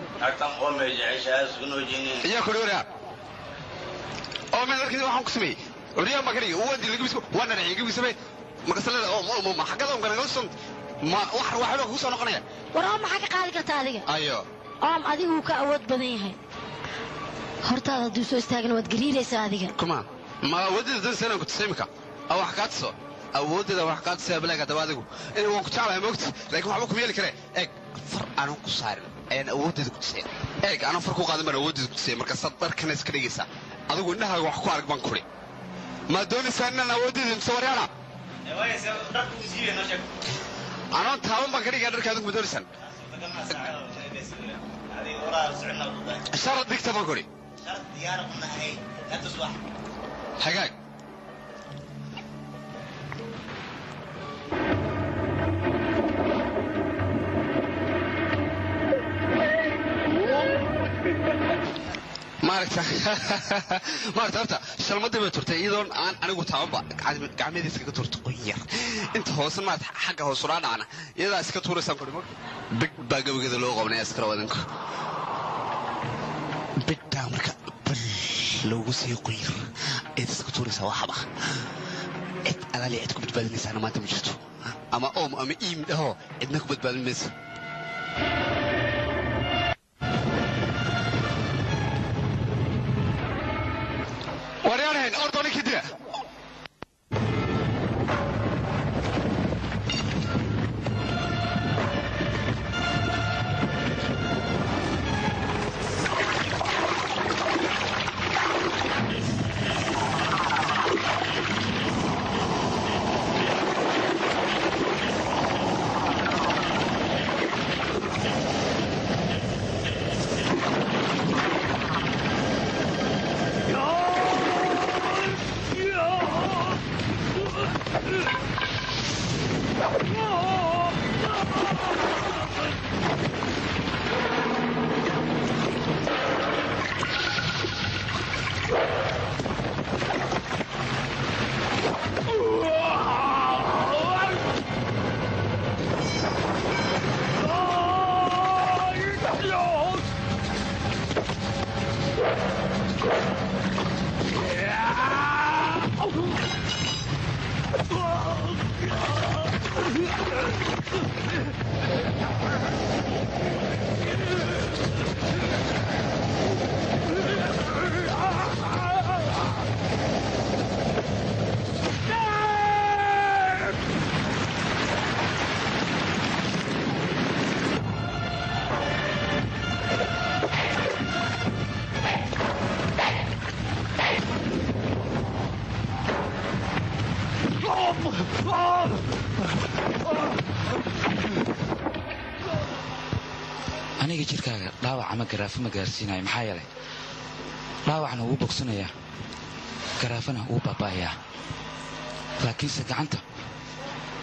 iyaa kuri waraa oo meel arkaysa waxaan ku sameeyey oryaan baan ka dhigay waan dilay gabisku waan dhanaciyay gabisame marka salada oo ma xaggada on ganagala son ma wax waxba kugu soo noqonaya war oom maxaa ka qaadi kartaa adiga ayo oom adigu wuu ka awood badan yahay hortaada hadduu soo istaagana waad gariiraysaa adiga kuma ma awooddeeda dan sanaan ku tusay imika a wax kaa tuso awooddeeda wax kaa tusaya balaaga daba adigu in waan ku jeclahay moogta laakiin waxba kuma yeeli kare eeg far aanan ku saarin ayaan awooddeeda ku tusaya eeg aanan far ku qaadan baan awooddeeda ku tusaya marka sad dharkana iska dhigaysaa adigu indhahaaga wax ku arag baan kuri ma doonaysaa inaan awooddeeda mise waryaana anoon taaban baan ka dhigaa dharka adigu ma doonaysaan sharad dhigta baan kuri hagaag maaragta maaragta horta shalmadii bay turtay iyadoon aan anigu taabanba gacmeeda iskaga turta qoyar inta hoose maad xagga hoos ulaa dhacna iyadaa iska tuuraysaan kuri big baa gabageeda loo qabnaya iskara wadanku big baa marka bal loogu sii qoyar ayaad iska tuuraysaa waxba cid alaali cid ku badbaadinaysaana maanta ma jirto ama oom ama iim dhaho cidna ku badbaadin maysa waryaanahayn ordooni kidiya aniga jirkaaga dhaawac ama garaafo ma gaarsiinayo maxaa yeelay dhaawacna wuu bogsanayaa garaafana wuu baaba'ayaa laakiinse gacanta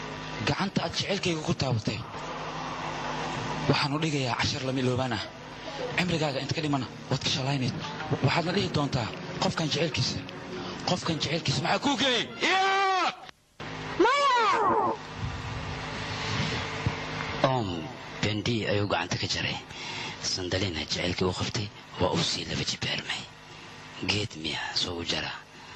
gacanta aad jecelkayga ku taabatay waxaanu dhigayaa cashar lama iloobaan ah cimrigaaga inta ka dhimana waad ka shalaynayd waxaadna dhihi doontaa qofkan jecelkiisa qofkan jecelkiisa maxaa kuu geeyey oom bendi ayuu gacanta ka jaray sandalina jacaylkii u qabtay waa uu sii laba jibaarmay geed miya soo u jara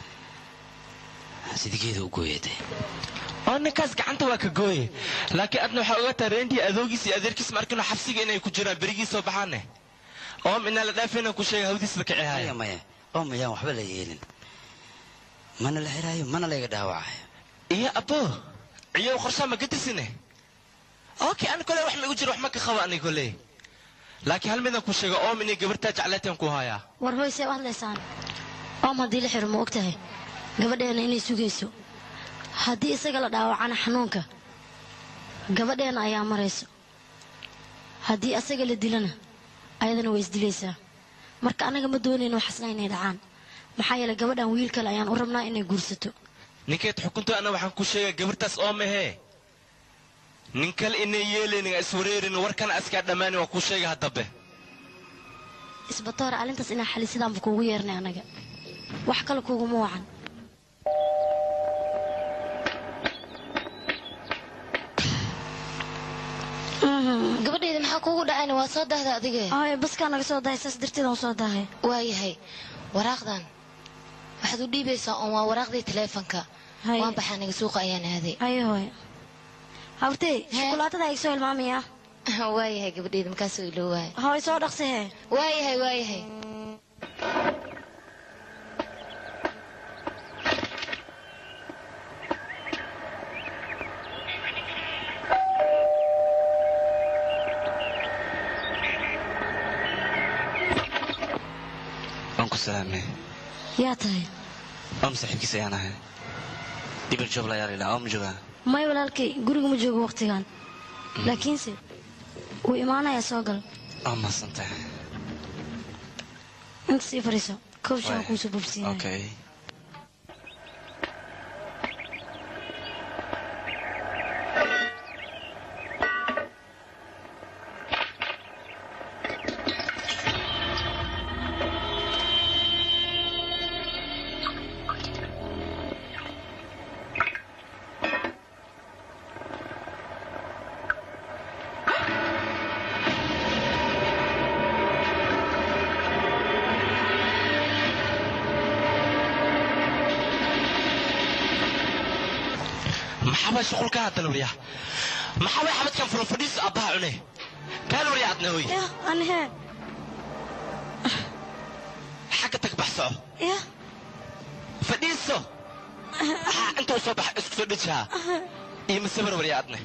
sida geeda u gooyatay oo ninkaas gacanta waa ka gooye laakiin adna waxaa ogataa reentii adoogiis iyo adeerkiis markinu xabsiga inay ku jiraan berigii soo baxaane oom inaa la dhaafayna ku sheega hawdiis la kici haya maya oom ayaan waxba la yeelin mana la xiraayo mana layga dhaawacayo iyo abbo ciyow qorshaa ma gadisine okay ani kole wax ma igu jiro wax ma ka qabo ani kole laakiin hal midaan ku sheega oom inay gabartaa jeclaataan ku hayaa war hoysee u hadlaysaan oom haddii la xiro ma og tahay gabadheena inay sugayso haddii isaga la dhaawacana xanuunka gabadheena ayaa marayso haddii asaga la dilana ayadana way isdilaysaa marka annaga ma doonayno waxasna inay dhacaan maxaa yeelay gabadhan wiil kale ayaan u rabnaa inay guursato ninkeed xukunto ana waxaan ku sheegaa gabartaas oo mahee nin kale inay yeelaynin iswareerin warkana askaa dhammaani waa kuu sheega haddabe isbatoora arrintaas inaa xalisidaanba kuugu yeernay annaga wax kale kuuguma wacan gabadhayda maxaa kuugu dhacayna waa soo dahda adige ay baskaa naga soo dahay saas darteedaan soo dahay waayahay waraaqdan waxaad u dhiibaysaa oon waa waraaqdii taleefonka waan baxaa naga suuqa ayaan aaday ayo hooy hawrtey shukulaatada ay soo hilmaamaya waayahay gabadhayda markaasoo iloo waaya hooy soo dhaqsihee waayahay waayahay waan ku salaamay yaa tahay oom saaxiibkiis ayaan ahay dhibar joobla ayaa laydhaa oom joogaa may walaalkay guriga ma joogo wakhtigan laakiinse wuu imaanayaa soo gal oo mahadsantahay inta sii fadhiiso koob shaha kuusoo bobsiinaya okay maxabaa shuqulka hadda lawriyaa maxabaa xabadkan furan fadhiiso aabbaha cune kaa lawriyaa adna hoy anhe xagga tag baxsoco ya fadhiiso haa inta u soo baxa isku soo dhejihaa iyo masabar waryaa adne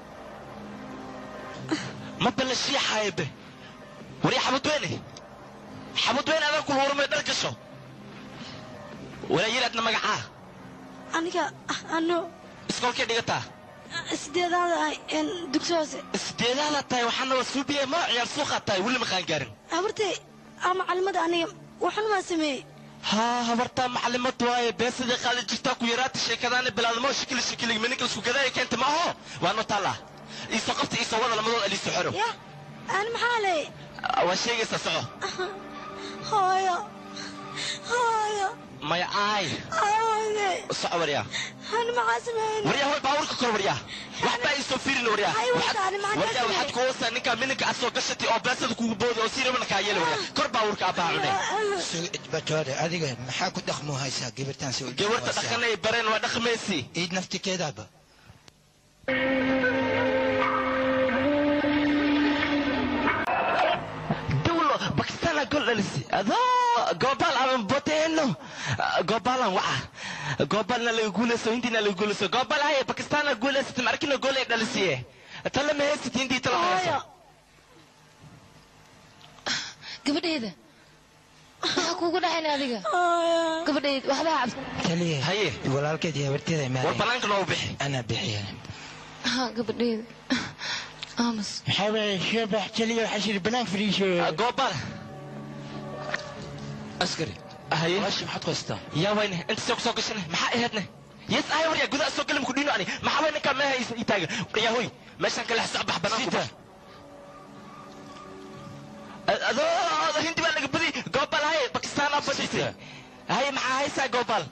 ma balla shiixaayabe waryaa xabad weyne xabad weyne adaa kul warmay dhar gasho walaa yiri adna magacaa aniga ano iskoolkay dhigataa sideedaada ahay dugsi hoose sideedaada tahay waxaana waa suubiye ma ciyaar suuqaa tahay weli ma qaangaarin habartay aa macalimada aniga waxan maa sameeyey haa habartaa macalimad waaye beesadii qaadi jirtaa ku yaraata sheekadaana bilaadmo shikili shikili mininka isku gadaaya keenta ma aho waa no taallaa iisoo qabta iisoo wada lamadood aliiso xero ya ani maxaa leey waa sheegaysaa soco hooyo hooyo maya aay hooyo soco waryaa ani maxaa sameeyey waryaa hoy baabuurka kor waryaa waxbaa iisoo fiirin waryaa Ay, wata, ani maxaa waryaa sameeyey? waxaad ku hoosaa ninkaa mininka asoo gashatay oo beesada kugu booda oo siirabana kaa yeela waryaa kor baabuurka aabbaha cune batoore adiga maxaa ku dhaqmo haysaa gabartaan soo gabarta dhaqan ay bareen waa dhaqmaysi iid naftikeedaaba dawlo bakistana gol dhalisi adoo goobal aan boteeno goobalan waca goobalna laga guulayso hindiina laga guulayso goobal haye bakistana guulaysatay markina gool ay dhalisiye tala ma heysat hindii tala ma heyso gabadhayda maxaa kuugu dhacayna adiga gabadhayda waxba ha cabsan taliye haye walaalkeed iyo habarteeda war imaadeen banaanka noogu bixi anaa bixiya ha gabadhayda aamus maxaa waaye shabax taliye waxaa shiri banaanka fadhiisho goobal askari haye walaashii maxaad ku haystaa yaa wayne inta soo kusoo gashane maxaa aheedne yes ahay waryaa gudaha soo galim ku dhiino ani maxaa way ninkaa meeha ii taaga yaa hoy meeshaan kale soc bax banaanku bax adoo hindi baa laga badi goobal hay bakistaan aa badisay hay maxaa haysaa goobal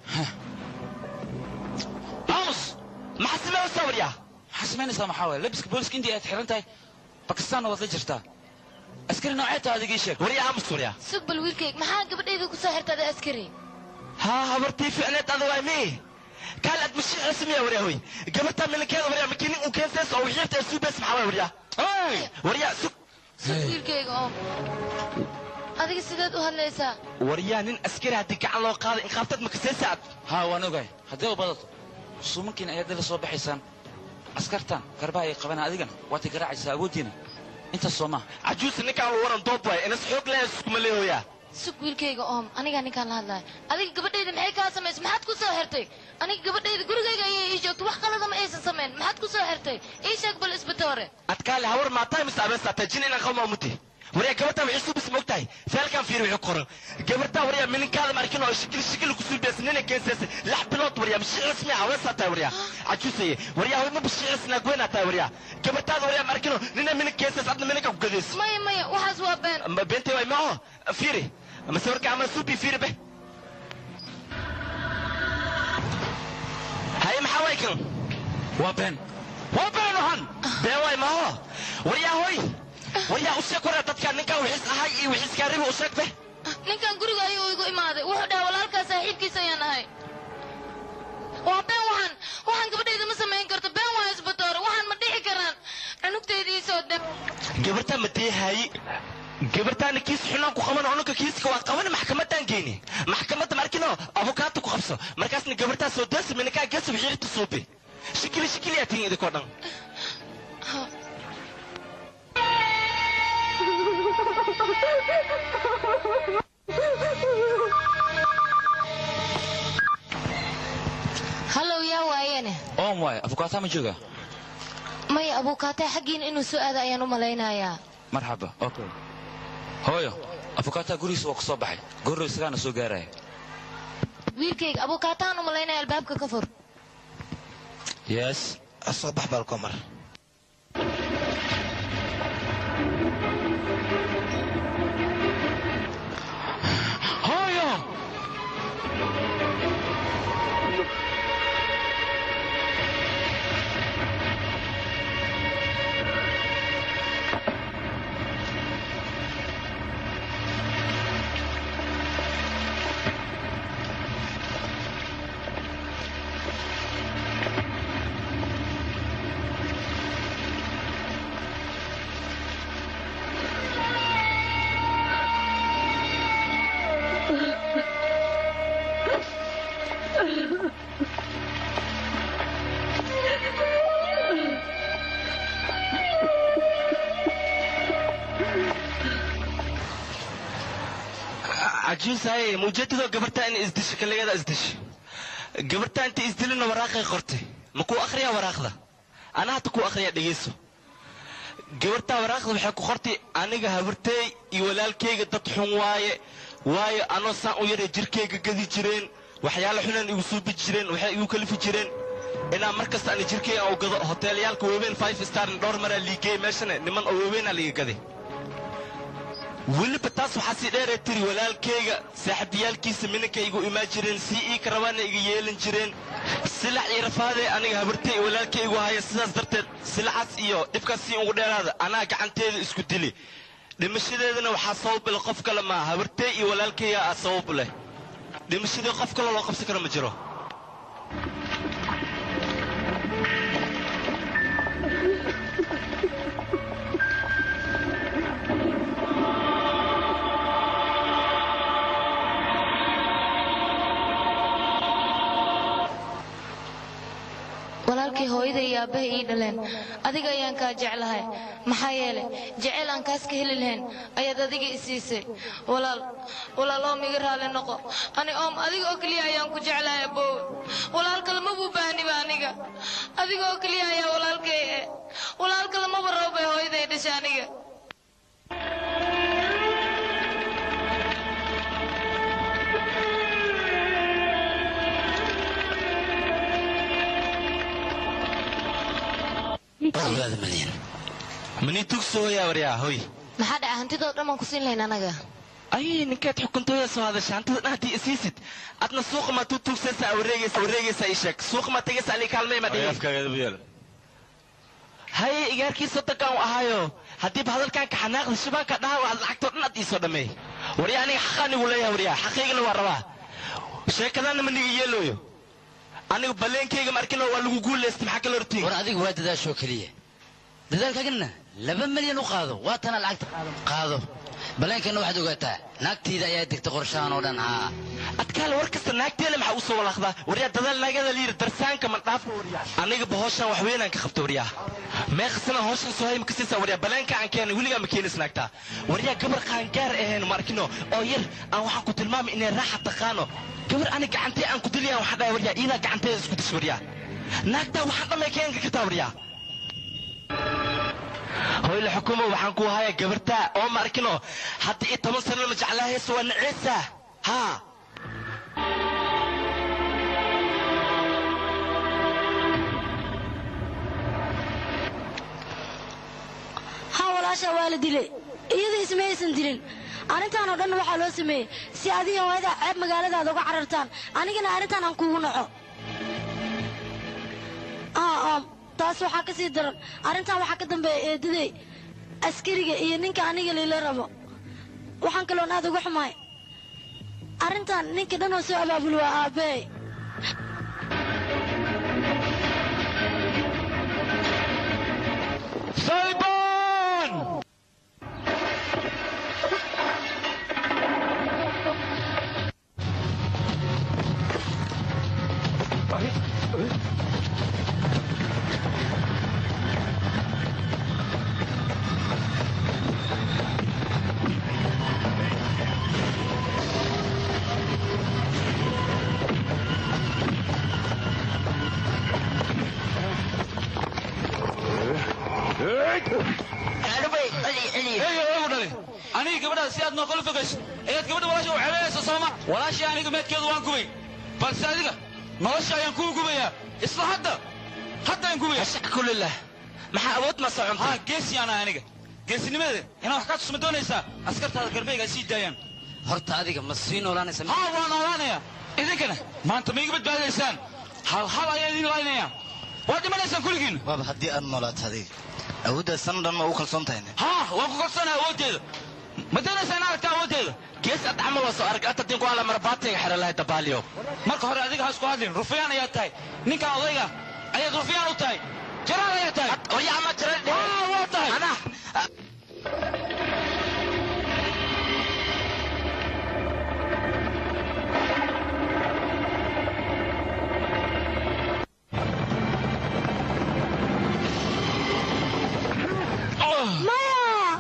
aamus maxaa sameynaysaa waryaa maxaa samaynaysaa maxaa waye labiska booliska intii aad xiran tahay bakistaanna waad la jirtaa askari noocee taa adigii sheeg waryaa aamus waryaa sug bal wiilkayga maxaa gabadhayda ku soo xirtada askari haa habartii ficneed adagaa mi kaal aad mashiic rasmiya waryaa hoy gabartaa milinkeeda waryaa makinin uu keensays oo wixiirta ee suubeys maxaa waay waryaa waryaa sug sug wiilkayga oo adiga sideed u hadlaysaa waryaa nin askari haddii gacan loo qaaday inqaabtad makasaysa ad haa waan ogahay haddii u badato suumankiina ayaad dila soo baxaysaan askartan garbaha ay qabana adigana waad garaacaysaa awooddiina intaas soo maaha cajuusa ninkaan waran doob waay inas xoog leeya iskuma leehoyaa sug wiilkayga oom anigaa ninkaan la hadlaya adiga gabadhayda maxay kaa samaysa maxaad ku soo xirtay aniga gabadhayda gurigayga ayay ii joogto wax qalada ma aysan samayn maxaad ku soo xirtay ii sheeg bal isbitoore adkaale hawar maataa mise abeestaata jin inaan qalmaa muti waryaa gabartaa waxay suubis ma ogtahay feelkaan fiiri wixii qoran gabartaa waryaa mininkaada markin oo shikil shikil ku suubeysa nina keenseesa lix bilood waryaa bishii rasmi ah weesaa tahay waryaa cajuusaye waryaa hoy ma bishii rasmi naagweynaa tahay waryaa gabartaada waryaa markino nina minig keensees adna mininka ku gadayso maya maya waxaas waa been Ma beentay waay maaho fiiri mase warka ama suubi fiiri be haye maxaa waay kan waa been waa been ohan been waay maaho waryaa hoy waryaa u sheeg waryaa dadkaa ninkaa wixiis ahay iyo wixiis kaaribi u sheeg be ninkan guriga ayuu igu imaaday wuxuu dhahay walaalkaa saaxiibkiisa ayaan ahay waa been waxaan waxaan gabadhayda ma samayn karto been waa isbatoore waxaan ma dhici karaan cunugtaydiisoo de gabartaa ma deehaayi gabartaana kiis xunaan ku qaban cunugka kiiska waa qaban maxkamaddaan geyni maxkamadda markino abukaata ku qabso markaasna gabartaa soo deesa minakaa geesa wixiirta suubi shikili shikili yaa tihin idinkoo dhan hallow yaa waayeene oom waaye afukaataa ma jooga maya abuukaatee xaggiina inuu soo aada ayaan u malaynayaa marxaba okay hooyo afukaataa gurigiisa waa ku soo baxay goorrow isagaana soo gaaraya wiilkayga abuukaataan u malaynaya albaabka ka fur yes soo bax balkomar hooyo cajuusaye mujeedadoo gabartaa in isdisho kalligada isdisho gabartaa inta isdilina waraaqay qortay ma kuu akhriyaa waraaqda ana hata kuu akhriyaa dhegeyso gabartaa waraaqda waxay ku qortay aniga habarteey iyo walaalkayga dad xun waaye waayo anoo saan u yaray jirkayga gadi jireen waxyaalo xunaan igu suubi jireen waxay igu kalifi jireen inaan mar kasta ani jirkayga aan u gado hoteelyaalka waaweyn five starn dhowr maraa liigeey meeshana niman oo waaweynaa liiga gaday weliba taas waxaa sii dheeree tiri walaalkayga saaxiibayaalkiisa minanka igu imaan jireen sii ii karabaana iga yeelan jireen silac iyo rafaadee aniga habartay iyo walaalkay igu haya sidaas darteed silacaas iyo dhibkaas sii ugu dheeraada anaa gacanteeda isku dili dhimashadeedana waxaa sabab leh qof kale maa habartay iyo walaalkayga aa sabab leh dhimashadii qof kale loo qabsan karo ma jiro walaalkii hooyada iyo aabbahay ii dhaleen adiga ayaan kaa jeclahay maxaa yeelay jeceyl aan kaas ka heli lahayn ayaad adiga i siisay walaal walaal oom iga raali noqo ani oom adiga oo keliya ayaan ku jeclahay abowe walaal kale mabuu baahniba aniga adiga oo keliya ayaa walaalkay eh walaal kale maba rabo bay hooyaday dhashay aniga mani tugsooyaa waryaa hoy maxaa dhaca hantidoo dhan baan ku siin lahayn anaga ay ninkeed xukuntooda soo hadasha hantada dhan haddii isiisid adna suuqa ma tutugsaysa wareegaysa wareegaysa ii sheeg suuqa ma tegaysa ali kaalmay ma dhihi haye igaarkii soddonkan u ahaayo haddiiba hadalkan ka xanaaqda shabaanka dhaha waad lacagtoo dhan ad iisoo dhammeey waryaa aniga xaqaanigu leeyahay waryaa xaqiigana waa rabaa sheekadaana ma niga yeelooyo anigu balleenkayga markino waa lagu guulaysta maxaa kala hortiin war adiga waa dadaashoo keliya dadaalkaagana laba milyan u qaado waa tana lacagta qaado baleenkana waxaad ogaataa naagtiida ayaa degta qorshahan oo dhan haa adkaale war kasta naagteena maxaa usoo walaaqdaa waryaa dadaal naagada layiri darsaanka ma dhaafo waryaa aniga ba hawshan wax weynaan ka qabta waryaa meeqasana hawshan soo hayma ka siisaa waryaa baleenka aan keenay weligaa ma keenis naagtaa waryaa gabar qaangaar ahayn markino oo yar aan waxaan ku tilmaamay inay raaxa taqaano gabar ani gacantee aan ku diliyaan waxaan dhahay waryaa iidaa gacanteeda isku dis waryaa naagtaa waxaan dhamay keenka kartaa waryaa hoyle xukumo waxaan ku hayaa gabartaa oo ma arkino hadda iyo toban sanana ma jeclaahaysa waa naceesa haa haa walaasha waa la dilay iyada isma aysan dilin arrintan oo dhan waxaa loo sameeyey si adiga hooyada ceeb magaaladaada uga carartaan anigana arrintan aan kuugu naco aa oom taas waxaa ka sii daran arrintan waxaa ka dambeeya eedaday askariga iyo ninka aniga lila rabo waxaan kaloon aad uga xumaay arrintan ninka dhan oo soo abaabul waa aabbey Simon! aniga gabadhaa si aad nooqola fogayso ayaad gabadha walaasha u ceebayaysa sooma walaashii aniga meedkeedu waan gubay balse adiga nolosha ayaan kuu gubayaa isla hadda hadda aan gubaya kulillah maxaa awood ma soconta haa geesi ana aniga geesinimadeeda inaan wax kaa tusma doonaysaa askartaada garbeyga ay sii daayaan horta adiga ma sii noolaanaysa haa waa noolaanaya idinkana maanta ma iga badbaadaysaan hal hal ayaa idin laynaya waa dhimanaysaan kulligiin waaba haddii aad noolaato adiga awooddaas sana dhan ma ugu kalsoon tahayne haa waan ku kalsoonaya awooddeeda ma doonaysaa in aragta awooddeeda gees ad camal waa soo arag ata dinku ala marbaatayga xera lahay dabaaliyo marka hore adiga ha isku hadlin rufyaan ayaad tahay ninkan odayga ayaad rufyaan u tahay jaraan ayaad tahay waryaa ma jira haa waa tahay anaa maya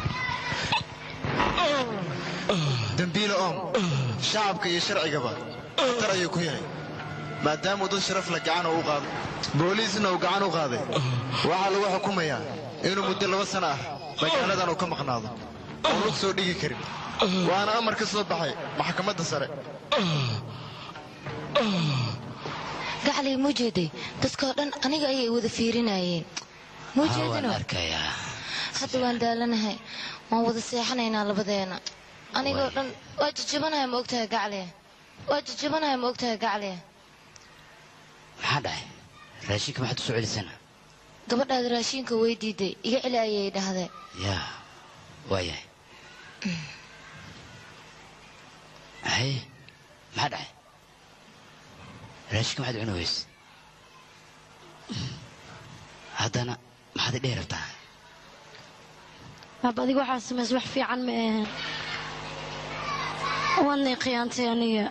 dembiile oom shacabka iyo sharcigaba khatar ayuu ku yahay maadaamuu dad sharaf la gacan u qaado booliisna uu gacan u qaaday waxaa lagu xukumayaa inuu muddo laba sana ah magaaladan uu ka maqnaado oo lug soo dhigi karin waana amar ka soo baxay maxkamadda sare gaclay muu jeeday dadkoo dhan aniga ayay wada fiirinayeen muu haa waan jeedino arkayaa hadda waan daalanahay waan wada seexanaynaa labadeena anigoo dhan waa jajabanahay ma ogtahay gacle waa jajabanahay ma ogtahay gacle maxaa dhacay raashinka maxaad u soo celisana gabadhaada raashiinka way diiday iga celi ayay dhahday yaa waayahay hay maxaa dhacay raashinka maxaad cuni weyse haddana maxaad idhehi rabtaa baab adiga waxaa samays wax fiican ma ahan waadnay khiyaantay aniga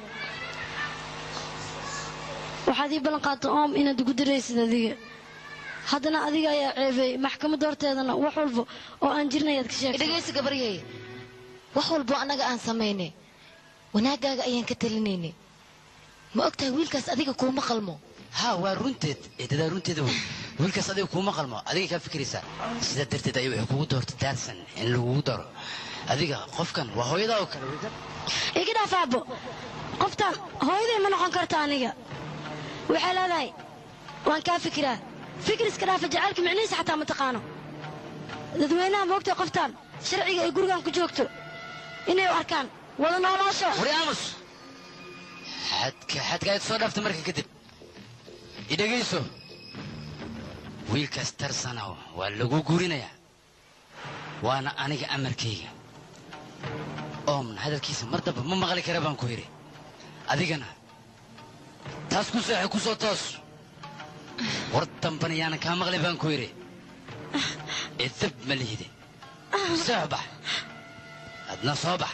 waxaad ii ballan qaata oom inaad igu diraysid adiga haddana adiga ayaa ceebay maxkamadda horteedana wax walba oo aan jirna ayaad ka sheegtay dhegaysi gabaryay wax walbo annaga aan samaynay wanaaggaaga ayaan ka talinaynay ma ogtahay wiilkaas adiga kuuma qalmo haa waa runteed eedadaa runteeda wey wiilkaas adiga kuuma qalmo adiga kaa fikiraysaa sidaa darteed ayay waxay kugu doortay daarsan in lagugu daro adiga qofkan waa hooyadaa oo kale iga dhaaf aabbo qoftaan hooyaday ma noqon karta aniga waxay leedahay waan kaa fikiraa fikir iska dhaafa jacaylka micnihiisa xataa ma taqaano dadweynaha moogtay qoftaan sharciga ay gurigan ku joogto inay u arkaan wada noolaasho wari aamus xadka xadka aad soo dhaafta marka kadib i dhegayso wiilkaas tarsana waa lagu guurinayaa waana aniga amarkayga oomna hadalkiisa mar damba ma maqli kara baan ku yidhi adigana taas ku seexay ku soo toos war dambana yaanan kaa maqli baan ku yidhi idab ma lihide seex bax adna soo bax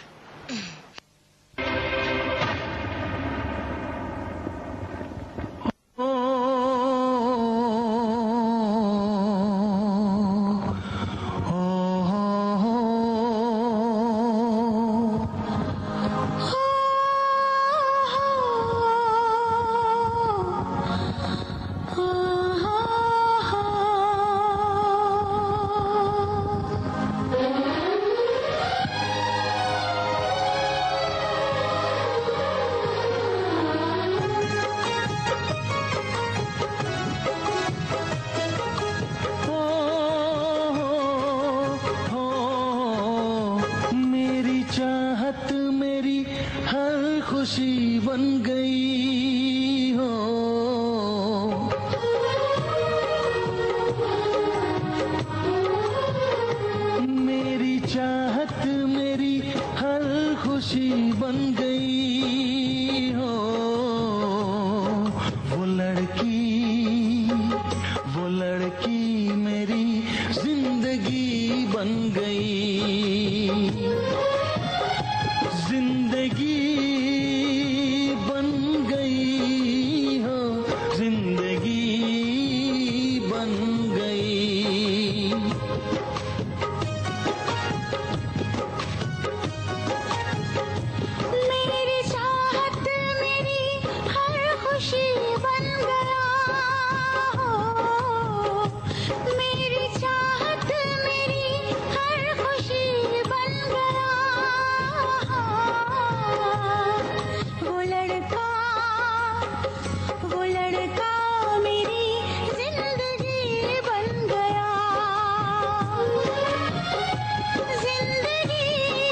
मेरी चाहत मेरी हर खुशी बन गई हो मेरी चाहत मेरी हर खुशी बन गई हो वो लड़की वो लड़की मेरी जिंदगी बन गई जिंदगी बन गई हो जिंदगी बन गई मेरी चाहत मेरी हर खुशी बन गया हो मेरी चाहत मेरी हर खुशी बन गया वो लड़का वो लड़का मेरी जिंदगी बन गया जिंदगी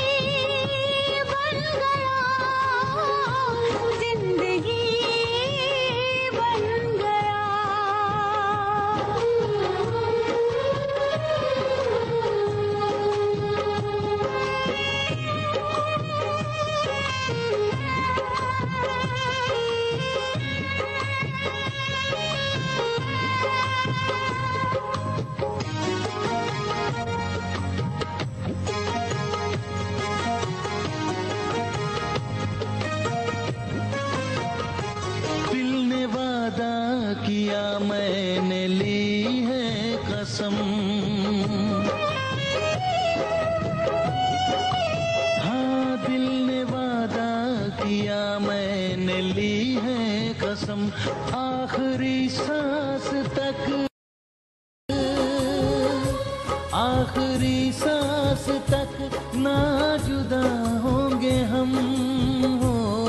बन गया जिंदगी बन दिल ने वादा किया मैंने ली है कसम हाँ दिल ने वादा किया मैंने ली है कसम आखिरी सांस तक आखिरी सांस तक ना जुदा होंगे हम हो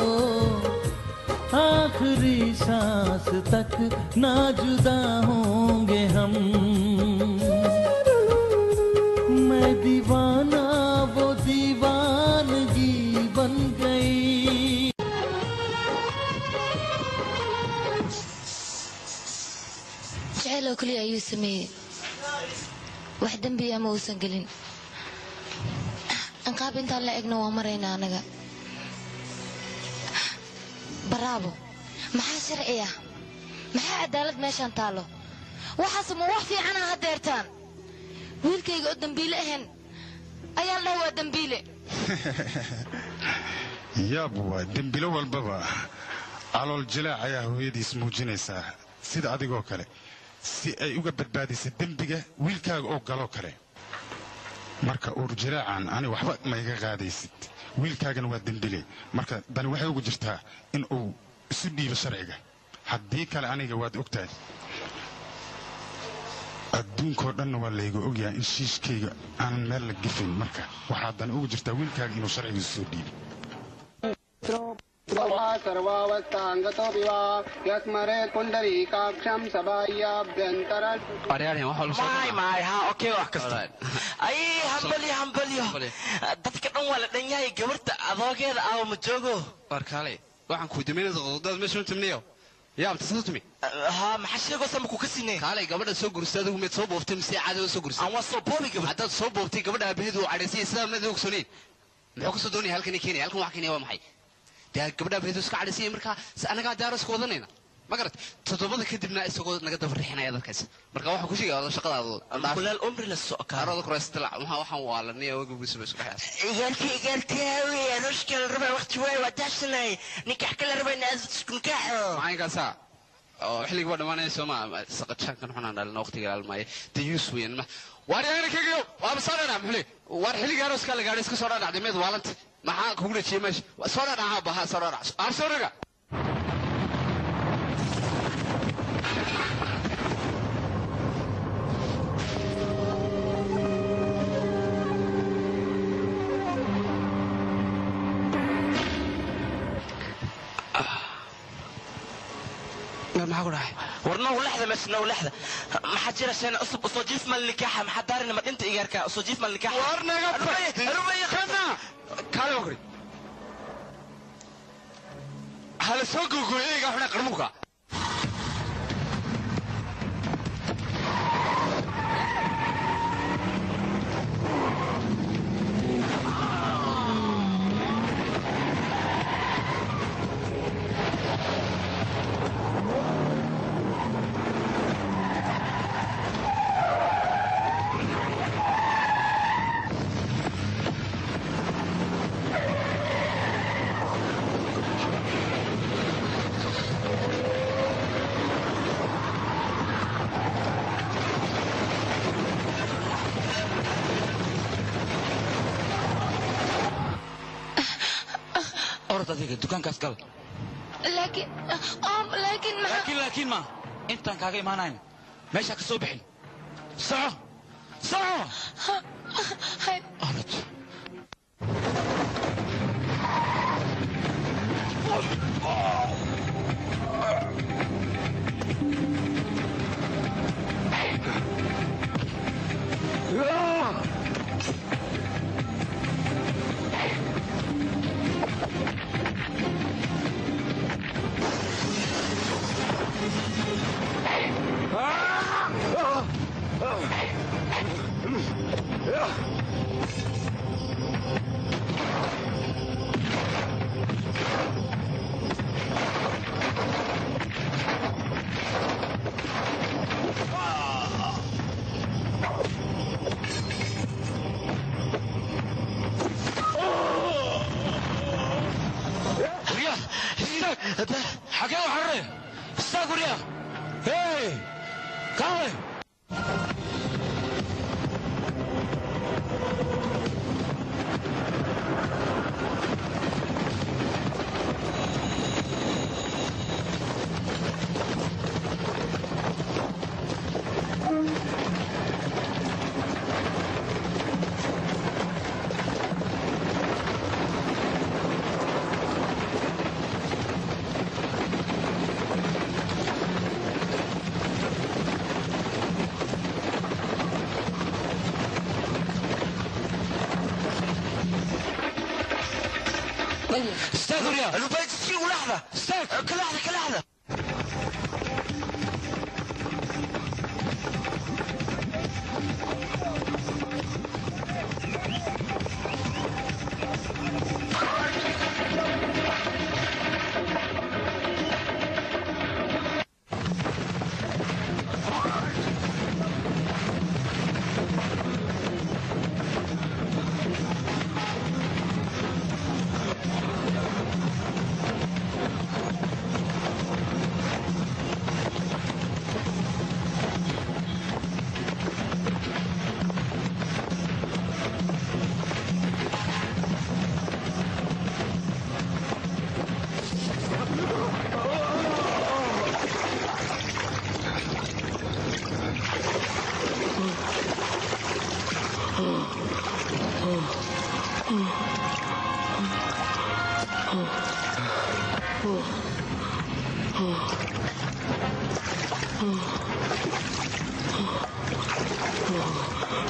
आखिरी सांस तक ना जुदा होंगे हम मैं दीवाना वो दीवानगी बन गई jacayl oo keliya ayuu sameeyey wax dembiya ma uusan gelin anqaab intaan la egna waa maraynaa anaga baraabo maxaa sharci ah maxaa cadaalad meeshaan taallo waxaase ma wax fiicana haddeertaan wiilkayga oo dembiile ahayn ayaa la dhaha waa dembiile yaab waa dembilo walbaba calool jilaac ayaa hooyadiis muujinaysaa sida adigoo kale si ay uga badbaadisa dembiga wiilkaaga oo galoo kale marka uur jilaacan ani waxba ma iga qaadaysid wiilkaagana waa dembile marka dani waxay ugu jirtaa in uu isu dhiibo sharciga haddii kale aniga waad ogtahay adduunkoo dhanna waa layga ogyahay in shiishkayga aanan meel la gefin marka waxaa dani ugu jirtaa wiilkaaga inuu sharciga isu soo dhiibo वा सर्वावस्थाङ्गतोऽपि वा यस्मरे पुण्डरीकाक्षं सभाय्याभ्यन्तर maay maay ha okay wax kasta ay hambalyo hambalyo dadka dhan waa la dhan yahay gabarta adoogeeda aawo ma joogo warkaale waxaan kuu daminaysa qodobdaad meesha u timniyo yaa amta soo tumi ha maxaa sheegoo sama ku ka sinay kaalay gabadha soo gursay adigu mid soo booftay mise caadi soo gursay aan waa soo boobi gabadh haddaad soo boobtay gabadha aabaheedu uu cadhaysay sidaa mnadi ogsooniin muxuu kasoo doonaya halkan keenaya halkan wax keenaya waa maxay dee gabadha aabaheedu iska cadhaysay markaa anagaa daaro iska wadanayna ma garat toddobada kadibna isagoo naga daba rixinaya dadkaas marka waxaan ku sheegaya shaqadaada kulaal umri la soo kaarooda kuraystala maxaa waxaan waalanay oga buusa ba isku dhexaas igaalti igaaltiyaawi anushka la rabaa waqti waay waa daashanay nikax kala rabaa inaad iskunkaaxo macaynkaasa oo xilliga baa dhamaanaya sooma saqajaankan xunaan dhalina waqtiga ilaalmaayo dayuus weyan ma waar yaana kagayo waaba soo dhadhaa muxule waar xilliga arooska la gaadhay iska soo dhadhacday meed waalanta maxaa kugu dhajiyey meesha soo dhadhaca baha soo dhadhac aan soo dhaga maxaa ku dhahay war now lexda meesha now lexda maxaa jira sheen cusub usoo jiif mal nikaaxa maxaa daarina ma dhinta igaarka usoo jiif mal nikaaxa war naga kana kaale wakri hala soo googooyayga xuna qarmuka orod adiga dukaankaas gal laakiin om laakiin maxaa laakiin laakiin ma intaan kaaga imaanayn meeshaa ka soo bixin soco soco orod gurya istaag xagee u xarre istaag gurya hey kaale istaag gurya albaytsi u laxda istaag ka laxda ka laxda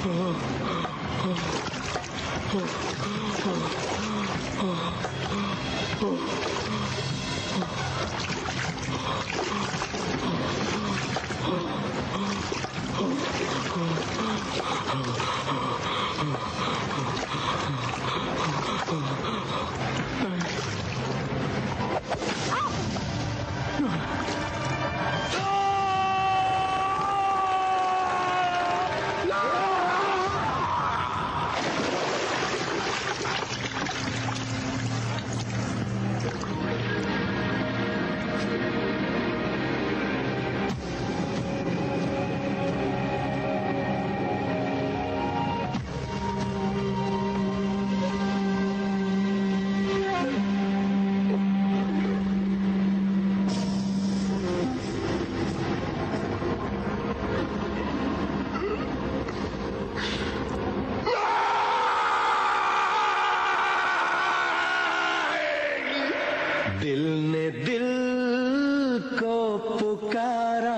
दिल ने दिल को पुकारा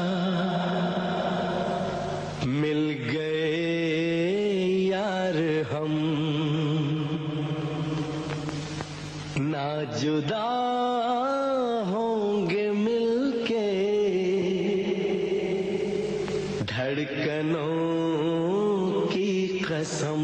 मिल गए यार हम ना जुदा होंगे मिलके धड़कनों की कसम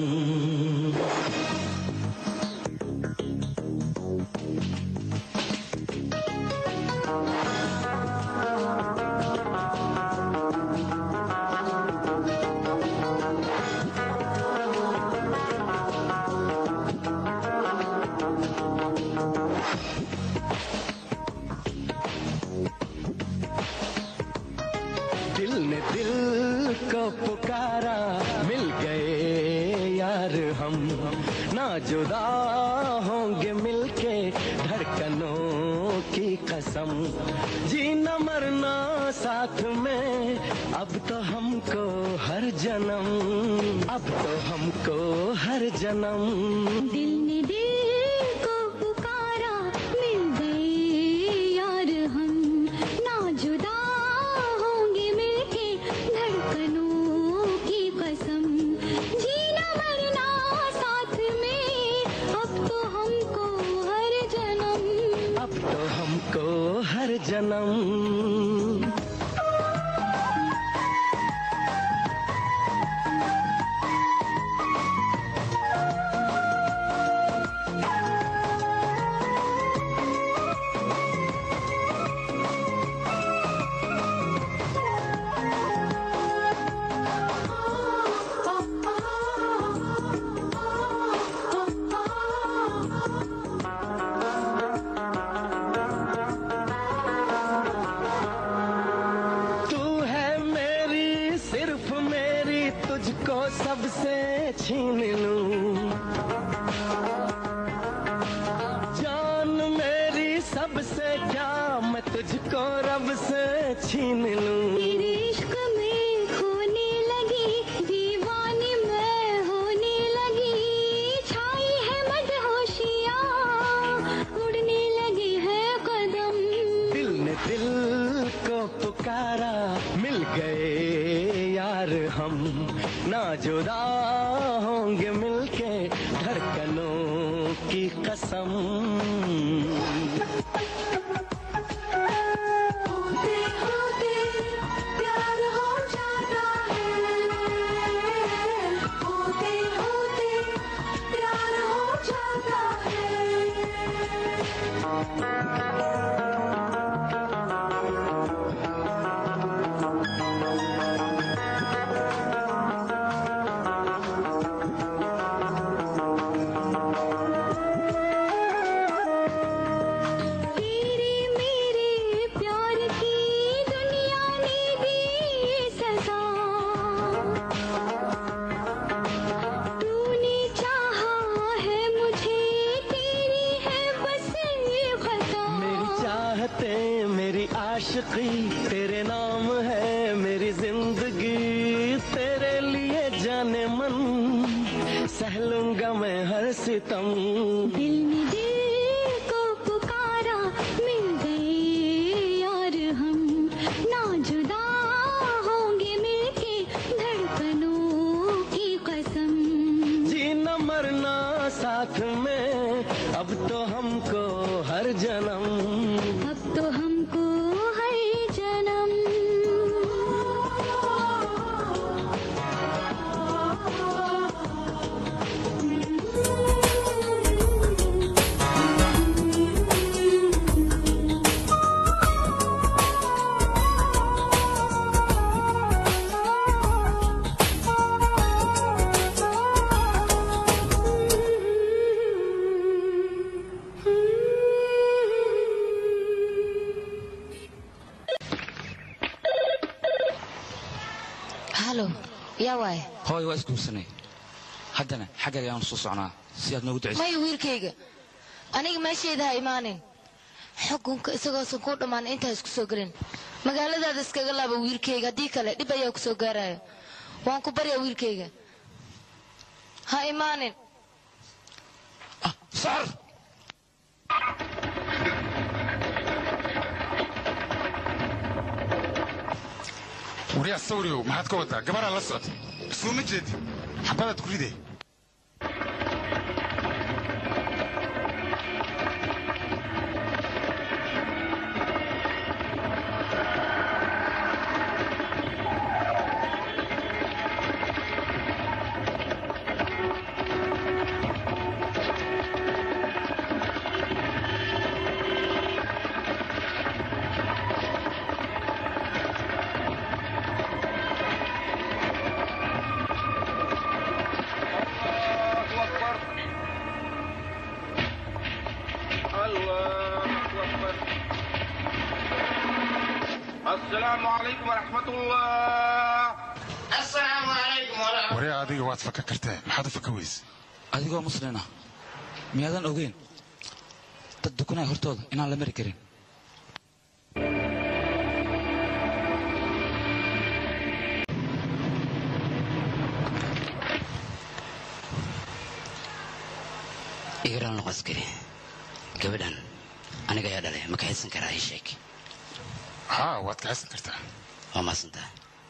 दिल ने दिल को पुकारा मिल गए यार हम ना जुदा होंगे मिलके धड़कनों की कसम जीना मरना साथ में अब तो हमको हर जन्म अब तो हमको हर जन्म दिल ने दिल को पुकारा मिल गए यार हम ना जुदा होंगे मिलके धड़कनों की कसम जीना मरना साथ में अब तो हमको हर जन्म अब तो हमको हर जन्म तू है मेरी सिर्फ मेरी तुझको सबसे छीन लूं जान मेरी सबसे क्या मैं तुझको रब से छीन लूं तेरे इश्क में खोने लगी दीवानी मैं होने लगी छाई है मदहोशियाँ उड़ने लगे हैं कदम दिल ने दिल को पुकारा मिल गए यार हम ना जुदा होंगे मिलके धड़कनों की कसम होते होते प्यार हो जाता है होते होते प्यार हो जाता तेरे मेरे प्यार की दुनिया ने दी सजा तूने चाहा है मुझे तेरी है बस ये खता मेरी चाहते मेरी आशिकी तेरे नाम है मेरी जिंदगी तेरे लिए जाने मन सह लूंगा मैं हर सितम दिल ने दिल को पुकारा मिल गए यार हम ना जुदा होंगे मिलके धड़कनों साथ में अब तो हमको हर जन्म अब तो हमको हर जन्म halo yaa waay hooy waa isguursanay haddana xaggaaga ayaanu soo socnaa si aad noogu ducayso maya wiilkayga aniga meeshayda ha imaanin xukunka isagoosan kuu dhammaan intaa isku soo gelin magaaladaada iskaga laaba wiilkayga haddii kale dhib ayaa ku soo gaaraya waan ku baryaa wiilkayga ha imaanin sar waryaa sawriyow maxaad ka wadaa gabaraa la socda soo ma jeedi xabadaad ku ride السلام عليكم ورحمة الله السلام عليكم ورحمة waryaa adiga waad faka kartee maxaad u faka weyse adigoo muslina miyaadan ogeyn dad dukanaya hortooda inaan la mari karin igaraal noqo askari gabadhan aniga ayaa dhalay ma kaxaysan karaa ii sheeg haa waad kaxaysan kartaa waa maasantaa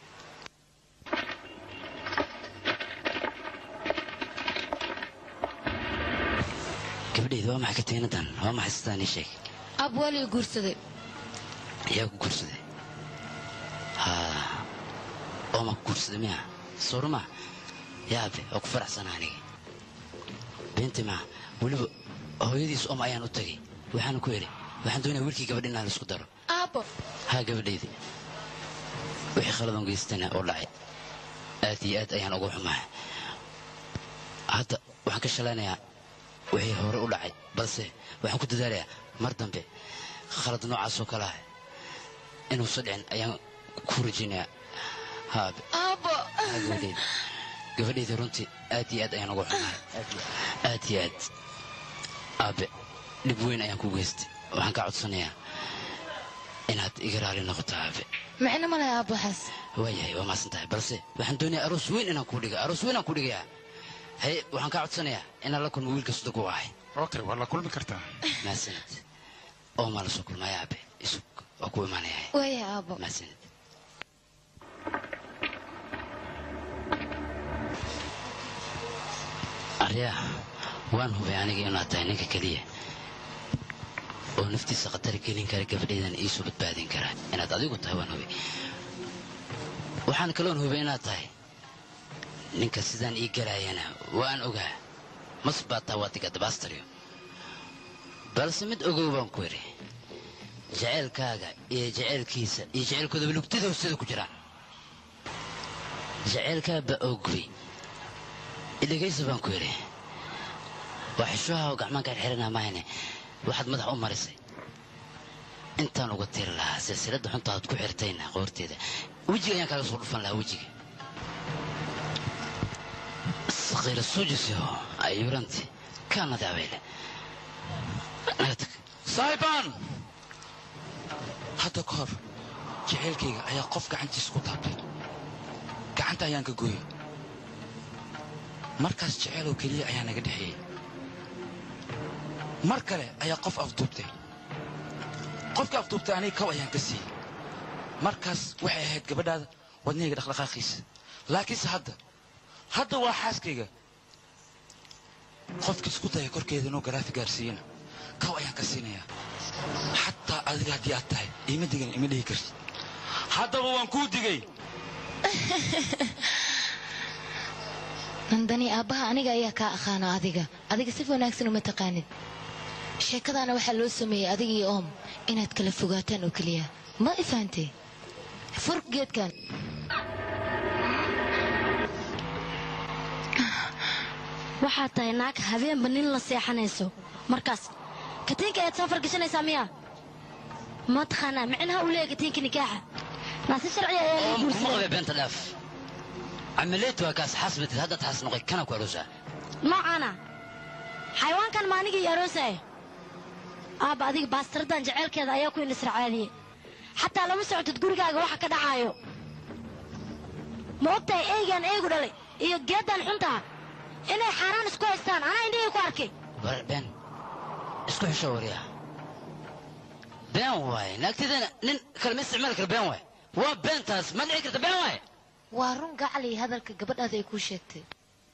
gabadhayda waa maxay katiinadan waa maxay sidaan ii sheeg ab waalii guursaday yaa ku guursaday haa oo ma ku guursaday miya suurma yaabe oo ku faraxsana aniga beenti maa weliba hooyadiis om ayaan u tagay waxaana ku idhi waxaan doonaya wiilkii gabadh inaan isku daro aabbo haa gabadhaydi wixii khaladan geystana oo dhacay aad iyo aad ayaan ugu xumahay hadda waxaan ka shalaynayaa wixii hore u dhacay balse waxaan ku dadaalayaa mar dambe khalad noocaas oo kale ah inuusan dhicin ayaan ku rajaynayaa haabe aabbo haa gabadhaydi gabadhayda runtii aad iyo aad ayaan ugu xumahay aad iyo aad aabe dhib weyn ayaan ku geystay waxaan ka codsanayaa inaad iga raali noqoto aabe micno ma laha aabbo waxaas waayahay waa maasan tahay balse waxaan doonayaa aroos weyn inaan kuu dhiga aroos weyn aan kuu dhigayaa haye waxaan kaa codsanayaa inaan la kulmo wiilka sodog u ahay okay waa la kulmi kartaa maasanid oo maa la soo kulmaya aabe isug waa ku imaanayaa waaya aabbo maasanid aryaa waan hubay aniga inaad tahay ninka keliya oo naftiisa khatar gelin kara gabadhaydan iisoo badbaadin kara inaad adigu tahay waan hubay waxaan kaloon hubay inaad tahay ninka sidaan ii galaayana waan ogaa mas baa taa waadiga dabaastariyo balse mid ogow baan ku idhi jaceylkaaga iyo jaceylkiisa iyo jaceylkoodaba lugtida hoosteeda ku jiraan jaceylkaa baa oogubay idhegaysa baan ku idhi waa xishuha oo gacmaan kaa xirana mahayne waxaad madax u marisay intaan uga tiri lahaa silsiladda xuntaad ku xirtayna qoorteeda wejiga ayaan kaaga soo dhufan lahaa wejiga sakiira suujisiho ayuuranti kaanadi abeyle naga tag saahibaan hadda ka hor jaceylkayga ayaa qof gacantiisa ku taabtay gacanta ayaan ka gooyey markaas jeceeloo keliya ayaa naga dhexeeyey mar kale ayaa qof afduubtay qofka afduubtay aniga kow ayaan ka siiyey markaas waxay ahayd gabadhaada wadnahayga dhaqdhaqaaqiisa laakiinse hadda hadda waa xaaskayga qofka isku daya korkeeda inuu garaafi gaarsiiyana kaw ayaan ka siinayaa xataa adiga haddii aad tahay ima digan ima dhihi kartid haddaba waan kuu digay nandani aabbaha aniga ayaa kaa aqaana adiga adiga si wanaagsan uma taqaanid sheekadaana waxaa loo sameeyey adiga iyo oom inaad kala fogaataan oo keliya ma i fahantay fur geedkan waxaad tahay naag habeenba nin la seexanayso markaas katiinka ayaad soo fargashanaysaa miya ma taqaanaa micnaha uu leeyahay katiinka nikaaxa naasi sharci ayaa lagu kuma guursaday qabay beenta dhaaf camileetu waa kaas xasbatid haddaad xas noqay kana ku arosaa noocaana xayawaankan ma anigii aroosaya aabba adiga baastaradan jeceylkeeda ayaa ku inisracaadiyey xataa lama socotid gurigaaga waxa ka dhacaayo ma ogtahay eygaan eegu dhalay iyo geeddan xuntaha inay xaaraan isku haystaan anaa indhihii ku arkay war been isku xisho wariya been waaye naagtidana nin kale ma isticmaali kara been waaye waa beentaas ma dhici karta been waaye waa run gacali hadalka gabadhaada ay kuu sheegtay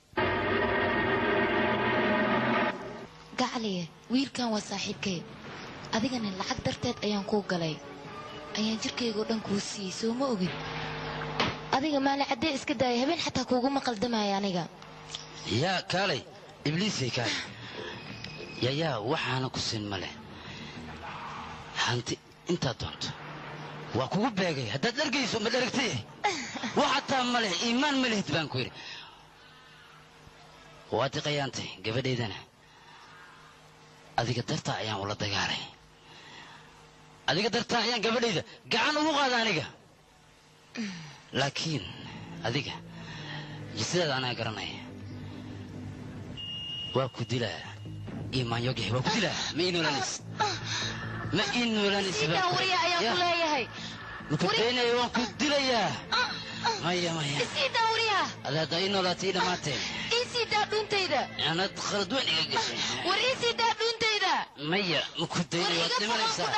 gacaliye wiilkan waa saaxiibkay adigana lacag darteed ayaan kuu galay ayaan jirkayga oo dhan kuu siiyey soo ma ogid adiga maali caddee iska daaya habeen xataa kuuguma qaldamaya aniga yaa kaalay ibliisay kaalay yayaa waxaana ku siin ma leh hanti intaad doonto waa kugu beegay haddaad dhargayso ma dharagtay wax hataa ma leh iimaan ma lehid baan ku yidhi waa diqayaantay gabadhaydana adiga dartaa ayaan ula dagaalay adiga dartaa ayaan gabadhayda gacan ugu qaada aniga laakiin adiga jisidaada anaa garanaya waa ku dilaa imaanyogahay waa ku dilaa ma ii noolaanays ma ii noolaanays sidaan wariya ayaan ku leeyahay makudaynayo waan ku dilayaa maya maya isiidaa wariya ada haddaa ii noolaatay ii dhammaanteen isiidaa dhuuntayda anad khalad weyn iga gashay war isiidaa dhuuntayda maya makudaynayo waad dhimanaysaa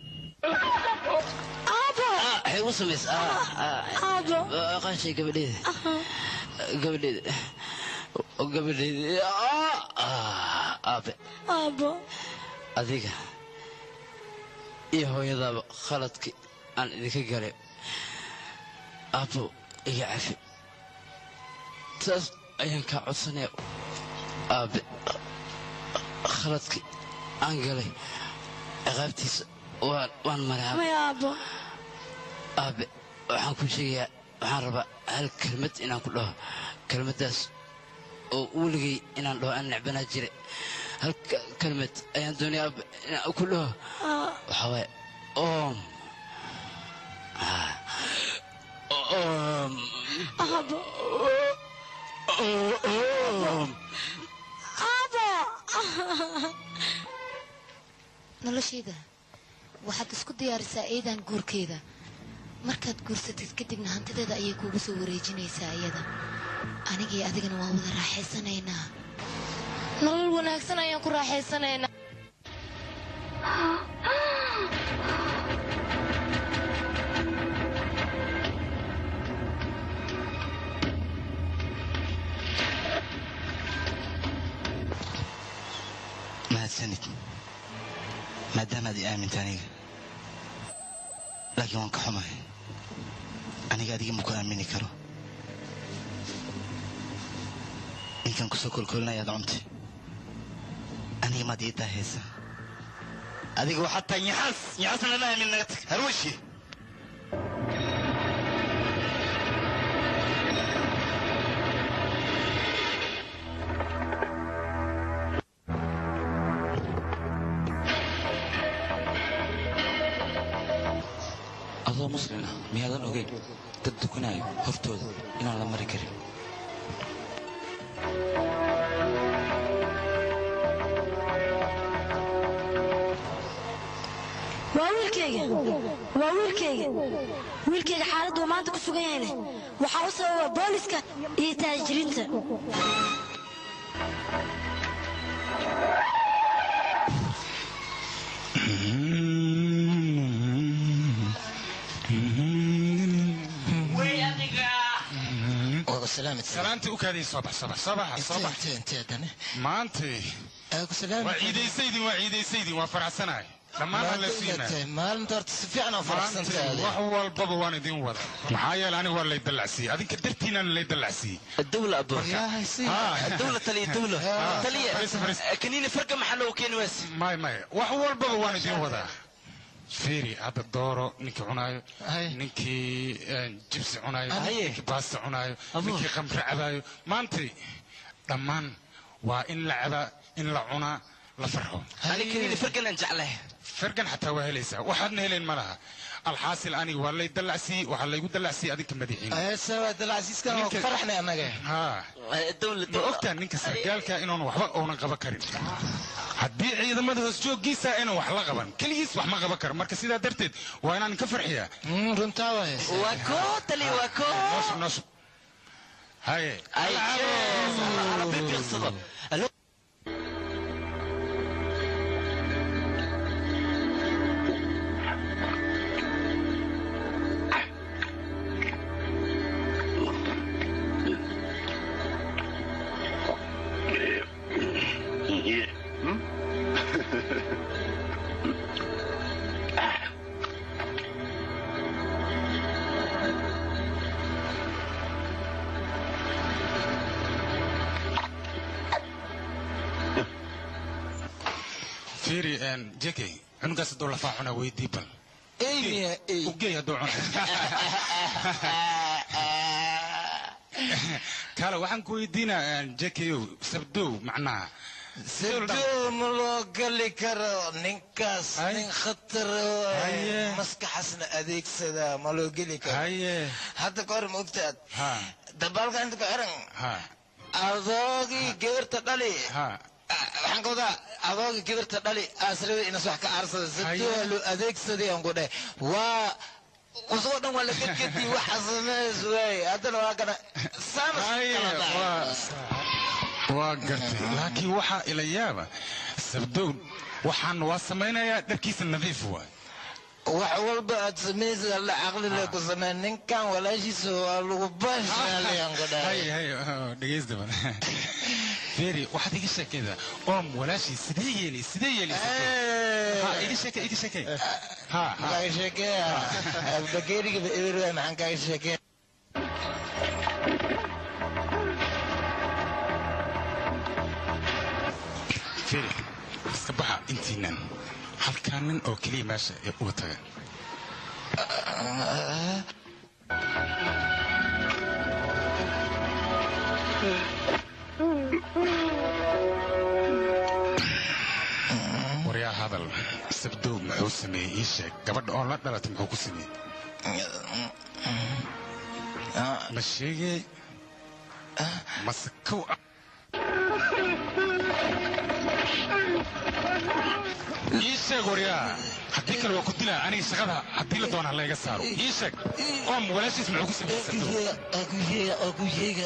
aabo waxay ugu samays aabo qaashay gabadheeda gabadheeda gabadheeda aabe aabo adiga iyo hooyadaaba khaladkii aan idinka galay aabbo iga cafi taas ayaan kaa codsanaya aabe khaladkii aan galay ciqaabtiisa waan waan maray aabe maya aabo aabe waxaan kuu sheegayaa waxaan rabaa hal kelmad inaan ku dhaho kelmaddaas oo weligay inaan dhaho aan necbanaa jiray hal ka- kelmad ayaan doonaya aabe inaan ku dhaho waxaa waaye oom Ah. oom aabo oom aabo noloshayda waxaad isku diyaarisaa eedan guurkeeda markaad guursatid kadibna hantideeda ayay kuugu soo wareejinaysaa iyada anigii adigana waa wada raaxaysanaynaa nolol wanaagsan ayaan ku raaxaysanaynaa mahadsanid maadaamaad i aaminta aniga laakiin waan ka xumahay aniga adiga maku aamini karo ninkan kusoo kolkolinayaad cuntay aniga maad ii daahaysa adiga waxaad tahay nyaxaas nyaxaasna lama aamin naga tag harwashi adoo muslim ah miyaadan ogeyn dad dukanayo hortooda inaan la mari karin waa wiilkayga waa wiilkayga wiilkayga xaaladdu uu maanta ku sugan yahayne waxaa u sababa booliska iyo taajiriinta waa salaamad salaantii u kaadii soo bax soo bax soo bax soo bax maantay waa ciidaysaydin waa ciidaysaydin waa faraxsanahay dhammaan aan la siinay maalinta horta si fiican oo faraxsan maantay wax walbaba waan idin wada maxaa yeele aniga waa lay dallacsiiyey adinka dartiinaan lay dallacsiiyey الدولة أبو الدولة تلي الدولة تلي كنيني فرقة محله وكين ويس may may wax walbaba waan idin wadaa fiiri hadda dooro ninkii cunaayo ninkii een, jibsi cunaayo ninkii baasta cunaayo ninkii khamre cabaayo maantay dhammaan waa in la cabaa in la cunaa la farxo أنا كنيني فرقة ننجعله fargan xataa waa helaysaa waxaadna helayn ma laha alxaasil aniga waa lay dallacsiiyey waxaa laygu dallacsiiyey adinka madaxiina sawa dalcasiiskan waa ku faraxnay annaga haa ma ogtaa ninka sargaalka inuun waxba uunan qaban karin haddii ciidamada hoos jooggiisa inaan wax la qaban keligiis wax ma qaban karo marka sidaa darteed waa inaan ka farxiyaa runtaa waay waa koo tali waa koo nooshub nooshub haye ربي بيقصده fiiri jekey cunugaas hadduu lafaa cunaa weydii bal ugey hadduu cuna kale waxaan ku weydiinaa jekeyow sabdow macnaha sabdow ma loo gali karo ninkaas nin khatar waay maskaxasna adeegsada ma loo geli karo hadda ka hor ma ogtaad dabaalka inta ku xiran adoogii geerta dhali waxaan ka wadaa adoogii geerta dhali aasrada inas wax ka aarsada sabdow waa loo adeegsaday aan ku dheh waa usoo dhan waa la gedgedi waxa sameys waay haddana waa kana waa gartay laakiin waxaa ila yaaba sabdow waxaan waa samaynayaa dharkiisa nadiif waay wax walba aad samaysa la caqli le ku samee ninkan walaashiisa waa lagu baashaaliyaan ku dhahay hay hay oh, dhegeysta bal feri waxaad iga sheekaydaa oom walaashii sidee yeeli sidee yeeli ha iga sheekay iga sheekay ha ha kaaga sheekeeya bakeerigaba eber waay maxaan kaaga sheekeeya feri iska baxa intiinan halkaa nin oo keliya meesha ee uga taga waryaa hadal sabdow muxuu sameeyey ii sheeg gabadha oo la dhalatay muxuu ku sameeyey ma sheegay mase kow ah ii sheeg waryaa haddii kale waa ku dilaa aniga shaqada haddii la doona layga saaro ii sheeg oom walaashiis muxuu ku sameeyey sabdow akuyeega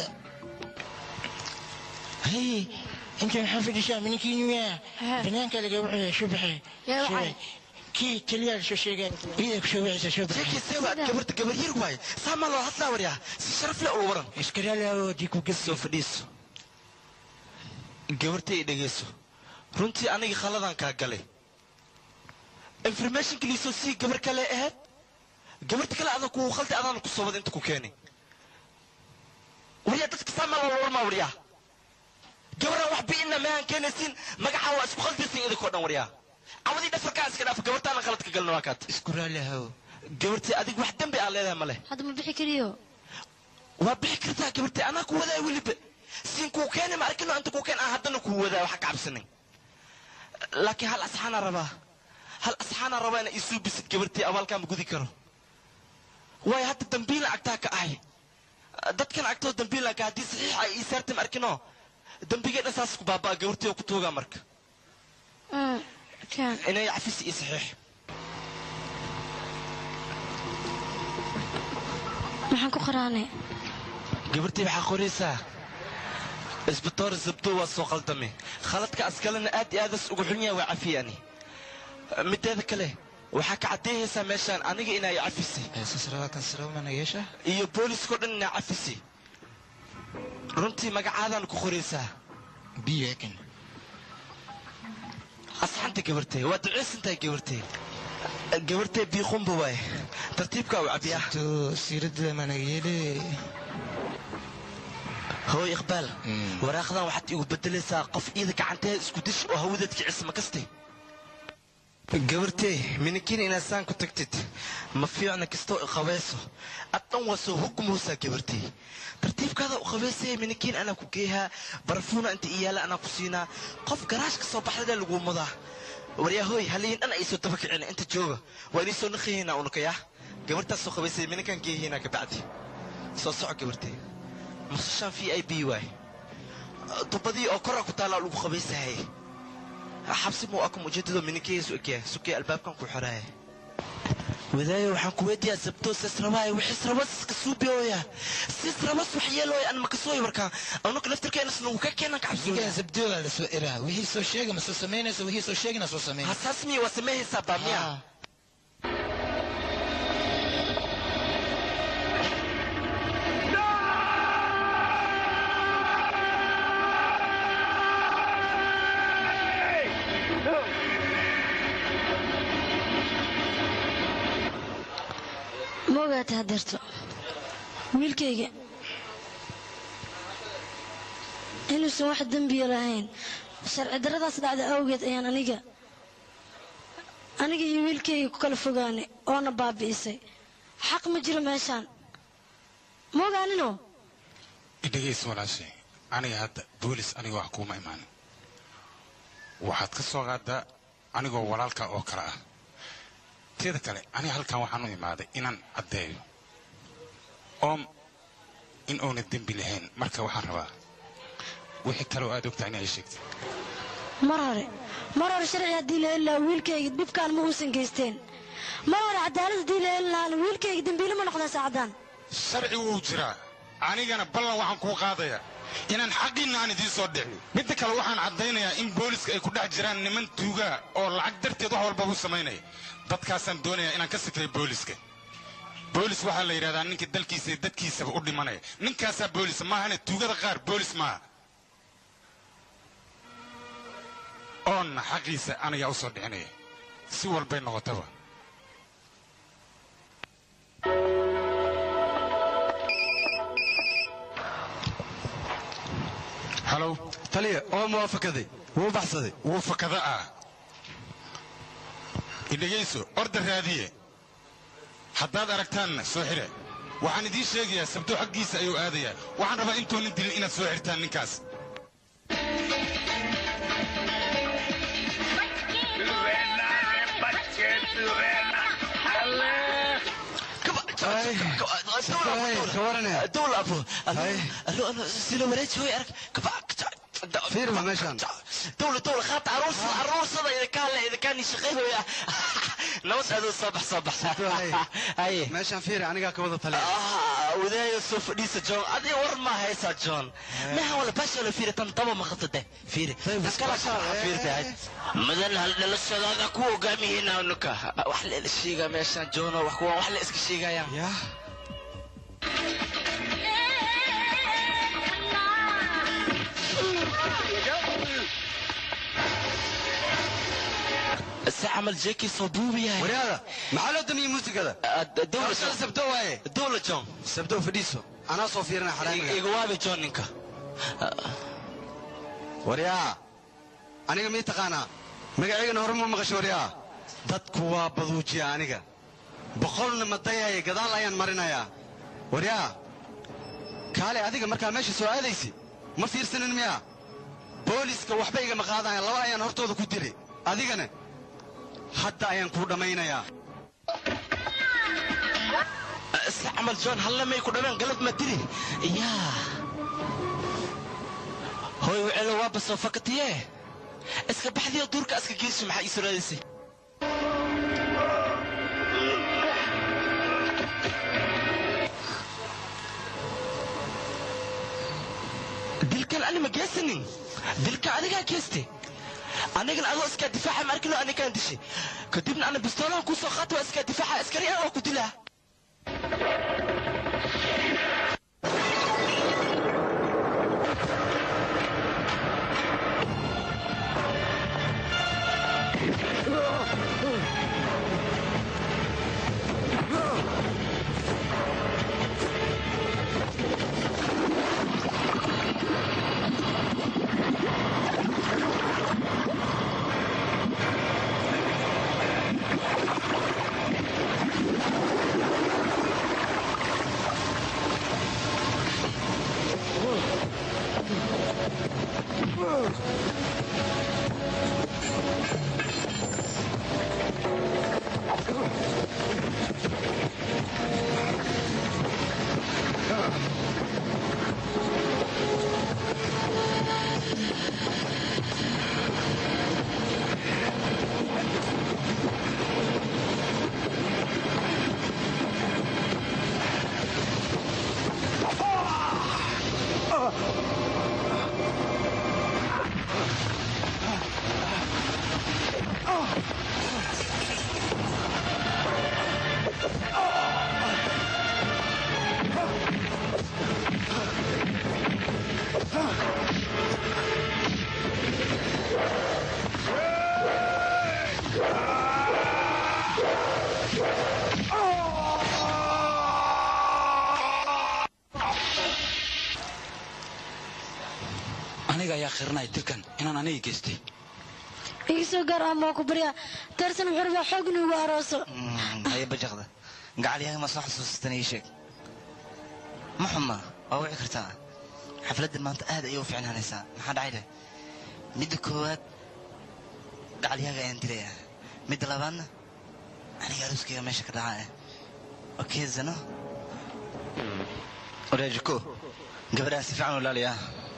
hay inta maxaa fadhishaa minikiinuya banaanka laga wuxuu shubaxe shubay kii keliya soo sheegaan iyada ku shubaysa shubaxe جيكي سوى قبرت قبر يرواي سامع الله هطلع وريا شرف له ورا iskaraala oo diku soo fadhiiso gabartay dhegeyso runtii aniga khaladan kaa galay information kaliisoo sii gabar kale ahayd gabarta kale adan kuu khalday adaan ku soobad inta ku keenay waryaa dadka saamaa loo warmaa waryaa gabaraan wax bi'ina maahan keenaysiin magacaa waa isku khaldaysiin idinkoo dhan waryaa cawadii dhafarkaa iska dhaaf gabartaana khaladka galna waa kaat isku raali haw gabartii adig wax dembi aa leedahay male hadda ma bixi kariyo waa bixi kartaa gabartii anaa ku wadaa weliba siin kuu keenay ma arkino inta kuu keen aan haddana kuu wadaa waxa ka cabsanin laakiin hal asxaana rabaa hal asxaana rabaa inaa isuu bisid gabartii abaalkaa ma gudi karo waayo hadda dambiila agtaa ka ahay dadkan agtoo dambiila ka haddii saxiixa ay ii saartay ma arkino dambigee dhan saas ku baabaa gabartii oo ku toogaa marka inay cafis ii saxiix maxaan ku qaraanay gabartii waxaa qoraysaa isbitoor zabdo waa soo qaldame khaladka askalena aad iyo aadas ugu xun yahay waa cafiyani mideeda kale waxaa ka caddeeyaysaa meeshaan aniga inay cafisay iyo booliskao dhan inaa cafisay runtii magacaadaan ku qoraysaa biyekan asxanta gabartay waa duceysantahay gabartay gabartay biiqumba waay tartiibkaa u cabiyaa siirada manageele hooy iqbaal waraaqdan waxaad igu bedelaysaa qof iida gacanteeda isku dish oo hawadeed kicis ma kaste gabartey minikin inaad saan ku tagtid ma fiicna kastoo iqabayso ad dhan waa soo hugmuusaa gabartey tartiibkaada u qabaysaya minikin anaa ku geehaa barafuuna inta iyaala anaa ku siinaa qof garaash ka soo baxdada laguu mudaa waryahooy haliyin dhan ay soo daba kicina inta jooga waa inii soo naqayaynaa unukaya gabartaas soo qabaysaya mininkan geeyaynaa kabacdi soo soco gabartey musashaan v i b waay dubadii oo kora ku taallaa lagu qabaysahay xabsi muu akum ujeedadoo mininkeesu ekyaa sukee albaabkan ku xoraya wadaayo waxaan ku weydiyaa sabtoo sisrabaay wixis rabas iska suubiyooya sis rabas wax yeelooya an makasooy markaa anuka naftirkeena snagu ka keenan Sigan sabdooga la soo iraa wixii soo sheega ma soo samaynaysa wixii soo sheegina soo samayn hasaas miya waa sameehaysaa baa miya ma ogaata hadeerto wiilkayga inuusan wax dembiya lahayn sharci darradaas dhacda awgeed ayaan aniga aniga iyo wiilkayga ku kala fogaanay oona baabi'isay xaq ma jiro meeshaan ma ogaaninoo idhegaysa walaashay aniga hadda boolis aniga wax kuuma imaanin waxaad ka soo qaadaa anigoo walaalka oo kale ah teeda kale aniga halkan waxaan u imaaday inaan caddeeyo oom in uuna dembi lahayn marka waxaan rabaa wixii kaloo aad ogtaa inay sheegtay mar hore mar hore sharci haddii la heli lahaa wiilkayga dhibkaan ma uusan geysteen mar hore cadaalad haddii la heli lahaana wiilkayga dembiile ma noqdaa saacadaan sharci wuu jiraa anigana ballan waxaan kuu qaadayaa inaan xaqiinna aan idiin soo dhicin midda kale waxaan caddaynayaa in booliska ay ku dhex jiraan niman tuugaa oo lacag darteed wax walba u samaynaya dadkaasaan doonayaa inaan ka sikiray booliska boolis waxaa la yidhahdaa ninka dalkiisa iyo dadkiisaba u dhimanaya ninkaasaa boolis maahane tuugada qaar boolis maaha oonna xaqiisa anigaa u soo dhicinaya si walbay noqotaba halow taliya oo muwaafakaday wuu baxsaday wuu fakada ah idhegayso orda raadiye haddaad aragtaanna soo xire waxaan idiin sheegayaa sabto xaggiisa ayuu aadayaa waxaan rabaa intuunan dilin inaad soo xirtaan ninkaas دولة أبو ألو أنا سيلو مريت هوي أرك فيرما ماشان دولة دولة خاط عروس عروس إذا كان إذا كان يشغل ويا نوس هذا صبح صبح هاي meeshaan fiiri anigaa ka wada taliya آه وذا يوسف ليس جون أدي ور ما هيسا جون لا ولا باش ولا فيري تنطبع ما خطته فيري بس كلا شهر فيري تاعي مدن هل لسه هذا كو قامي هنا ونكا وحل الشيغا ماشان جون وحكوا وحل اسك الشيغا يا يا الساعة عمل جاكي صبوبي يا waryaada maxaa loo damiyey muusikada الدولة Qabashada sabdo waaye الدولة جون sabdo fadhiiso anaa soo fiirina xaraamiga إيقوابي جون نينكا waryaa aniga mii taqaanaa magacaygana hore ma maqasho waryaa dadku waa baduujiya aniga boqolna madayaya gadaal ayaan marinayaa waryaa kaale adiga markaa meesha soo aadaysi ma fiirsanin miyaa booliska waxba igama qaadaya laba ayaan hortooda ku dili adigana hadda ayaan kuu dhammaynayaa الساعة عمل جون هلا ما يكون أنا قلب ما تدري يا هوي وعلى وابس فقط ياه اسكا بحذي دورك اسكا جيش مع إسرائيلسي dilkan ani ma geesanin dilka adigaa geeste anigana adoo iskaa difaaca ma arkino anigaan dishay kadibna ana bistoolaan kuu soo qaata waa iskaa difaaca askari ah oo ku dilaa aniga ayaa khiranaya dilkan inaan aniga geystay iga soo gaar ama ku baryaa darsan wuxuu rabaa xoog inuugu arooso haye bajaqda gacalyahay ma soo xasuusatan ii sheeg ma xuma waa wici kartaa xafladdan maanta aad ayay u fiicnaanaysaa maxaa dhacay leh midda koowaad gacalyahaga ayaan dilayaa midda labaadna aniga aruuskayga meesha ka dhacaa okey zano oreejiko gabadhaan si fiican u ilaaliyaa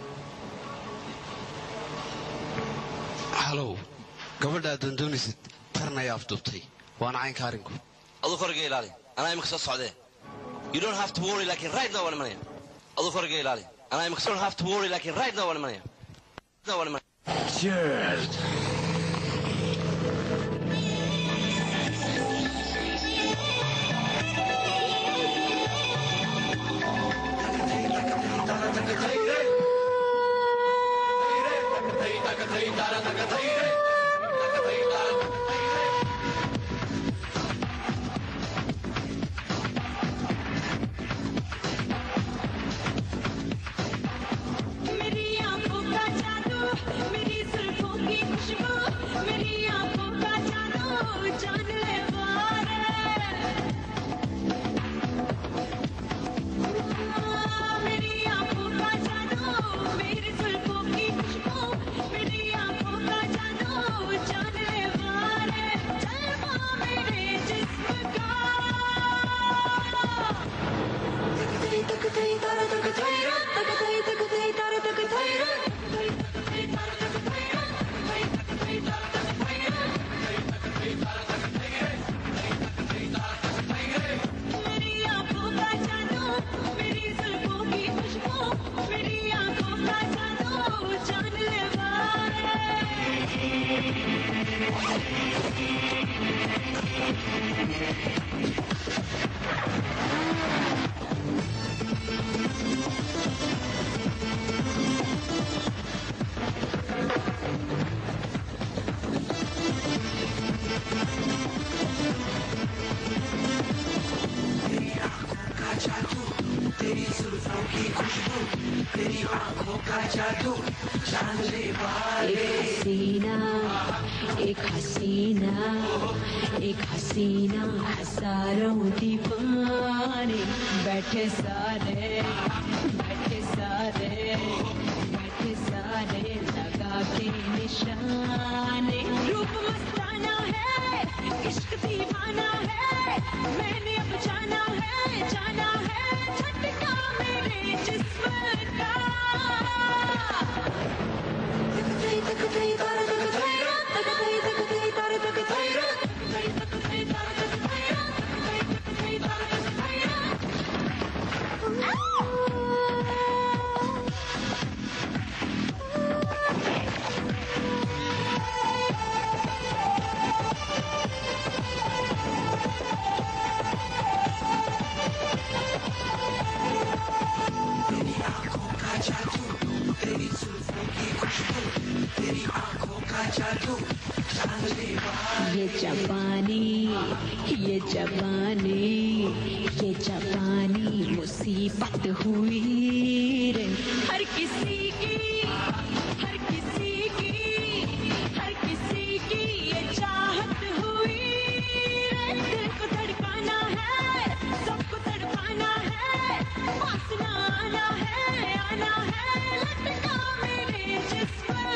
halow gabadha aad doondoonaysid tarn ayaa afduubtay waana caynka arrinku aduu koriga ilaali anaa imika soo socdee you don't have to worry laakiin right now waan imanaya aduu koriga ilaali anaa imika don't have to worry laakiin right now waan imanaya now waan imanaya Cheers. मेरी आंखों का जादू मेरी जुल्फों की खुशबू मेरी आंखों का जादू जान ले वारे मेरी आंखों का जादू मेरी जुल्फों की खुशबू मेरी आंखों का जादू जान ले वारे जलवा मेरे जिस्म का तक तई तारा तक तई तक तई तक तई तारा तक तई मेरी आंखों का जादू मेरी जुल्फों की खुशबू मेरी आंखों का जादू जान ले तेरी जुल्फों की खुशबू तेरी आंखों का जादू जान ले एक हसीना एक हसीना एक हसीना हजारों दीवाने बैठे सारे बैठे सारे बैठे सारे लगा के निशाने रूप मस्ताना है इश्क दीवाना है मैंने अब जाना है जाना है झटका मेरे जिस्म का तेरी आंखों का जादू तेरी जुल्फों की खुशबू तेरी आंखों का जादू जान ले ये जवानी ये जवानी ये जवानी मुसीबत हुई रे हर किसी की हर किसी की हर किसी की ये चाहत हुई रे दिल को धड़काना है सबको तड़पाना है पास ना आना है आना है लटका मेरे जिस्म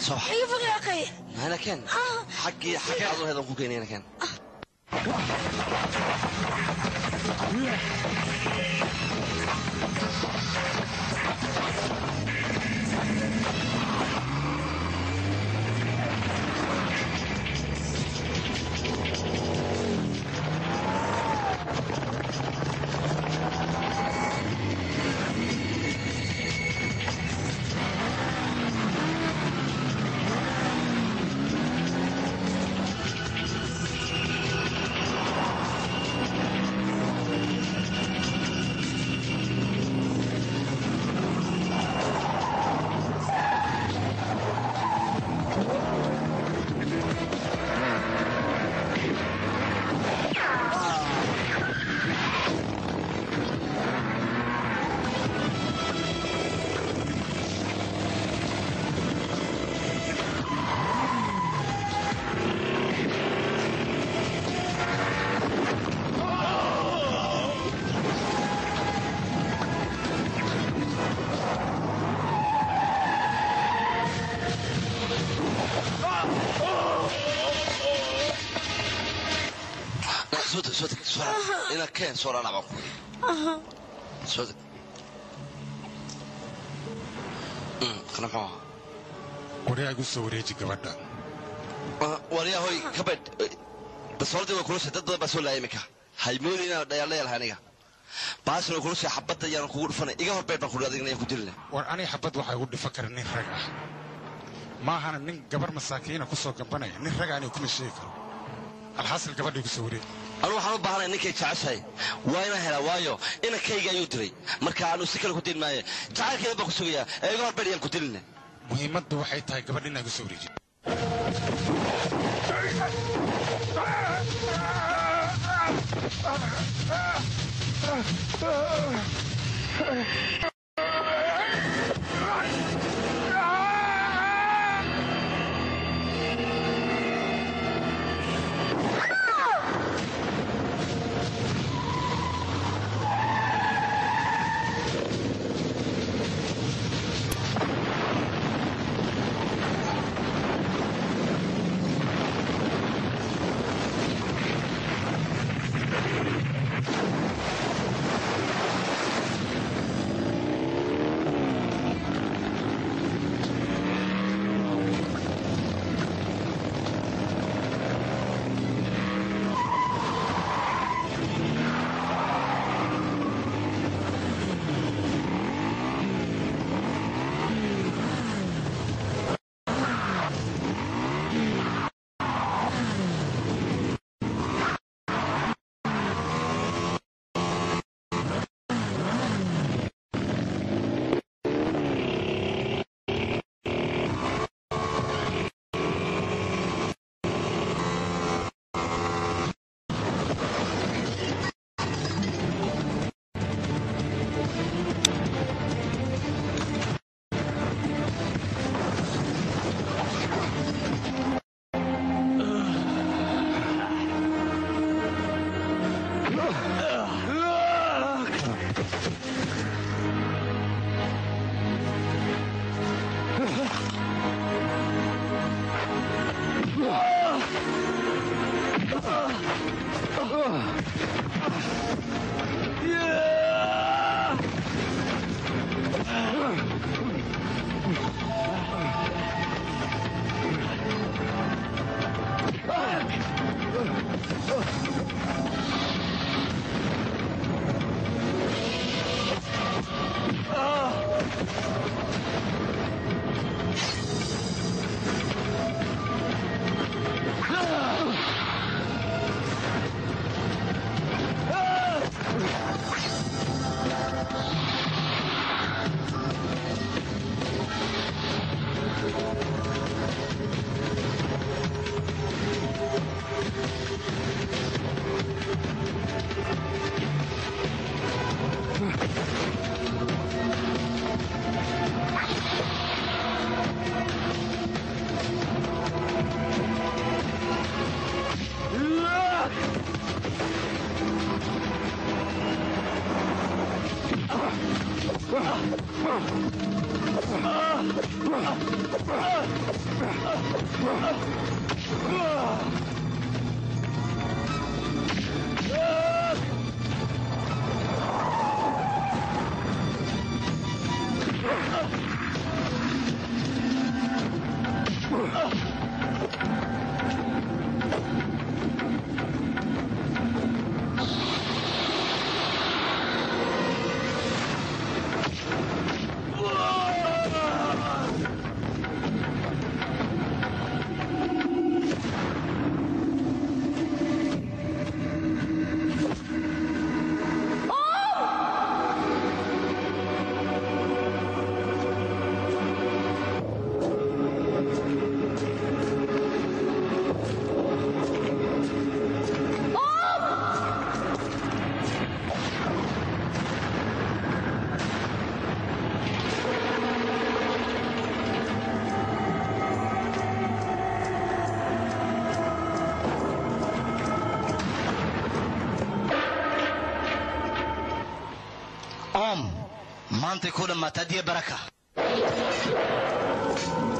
صح iga foge akhay هنا كان حقي حقي عضو هذا ممكن هنا كان صوتك صوتك صورة هنا كان صورة أنا بعمل صوتك أمم خلنا معها waryaa igu soo wareeji gabadha waryaa hoy kabadh basoolada way kulushay dad badan baa soo laaya iminka haymoodi inaan dhayaallayalahay aniga baasna way kulushay xabadda ayaan kugu dhufanay iga horbeed baan kudhi adigna ayaan ku dilina war aniga xabad waxaa igu dhifan kara nin rag ah maahana nin gabar masaakiina ku soo gambanaya nin rag aniga kuma sheegi karo alxasil gabadha igu soo wareegi anu waxaan u baahanaya ninkay jeceshahay waa inaan helaa waayo inankayga ayuu dilay marka aanu si kale ku dili maaye jacaylkeeda baan ku sugayaa ee iga horbeed ayaan ku dilina muhiimaddu waxay tahay gabadh inaa igu soo wareeji om maantay ku dhammaata adiya baraka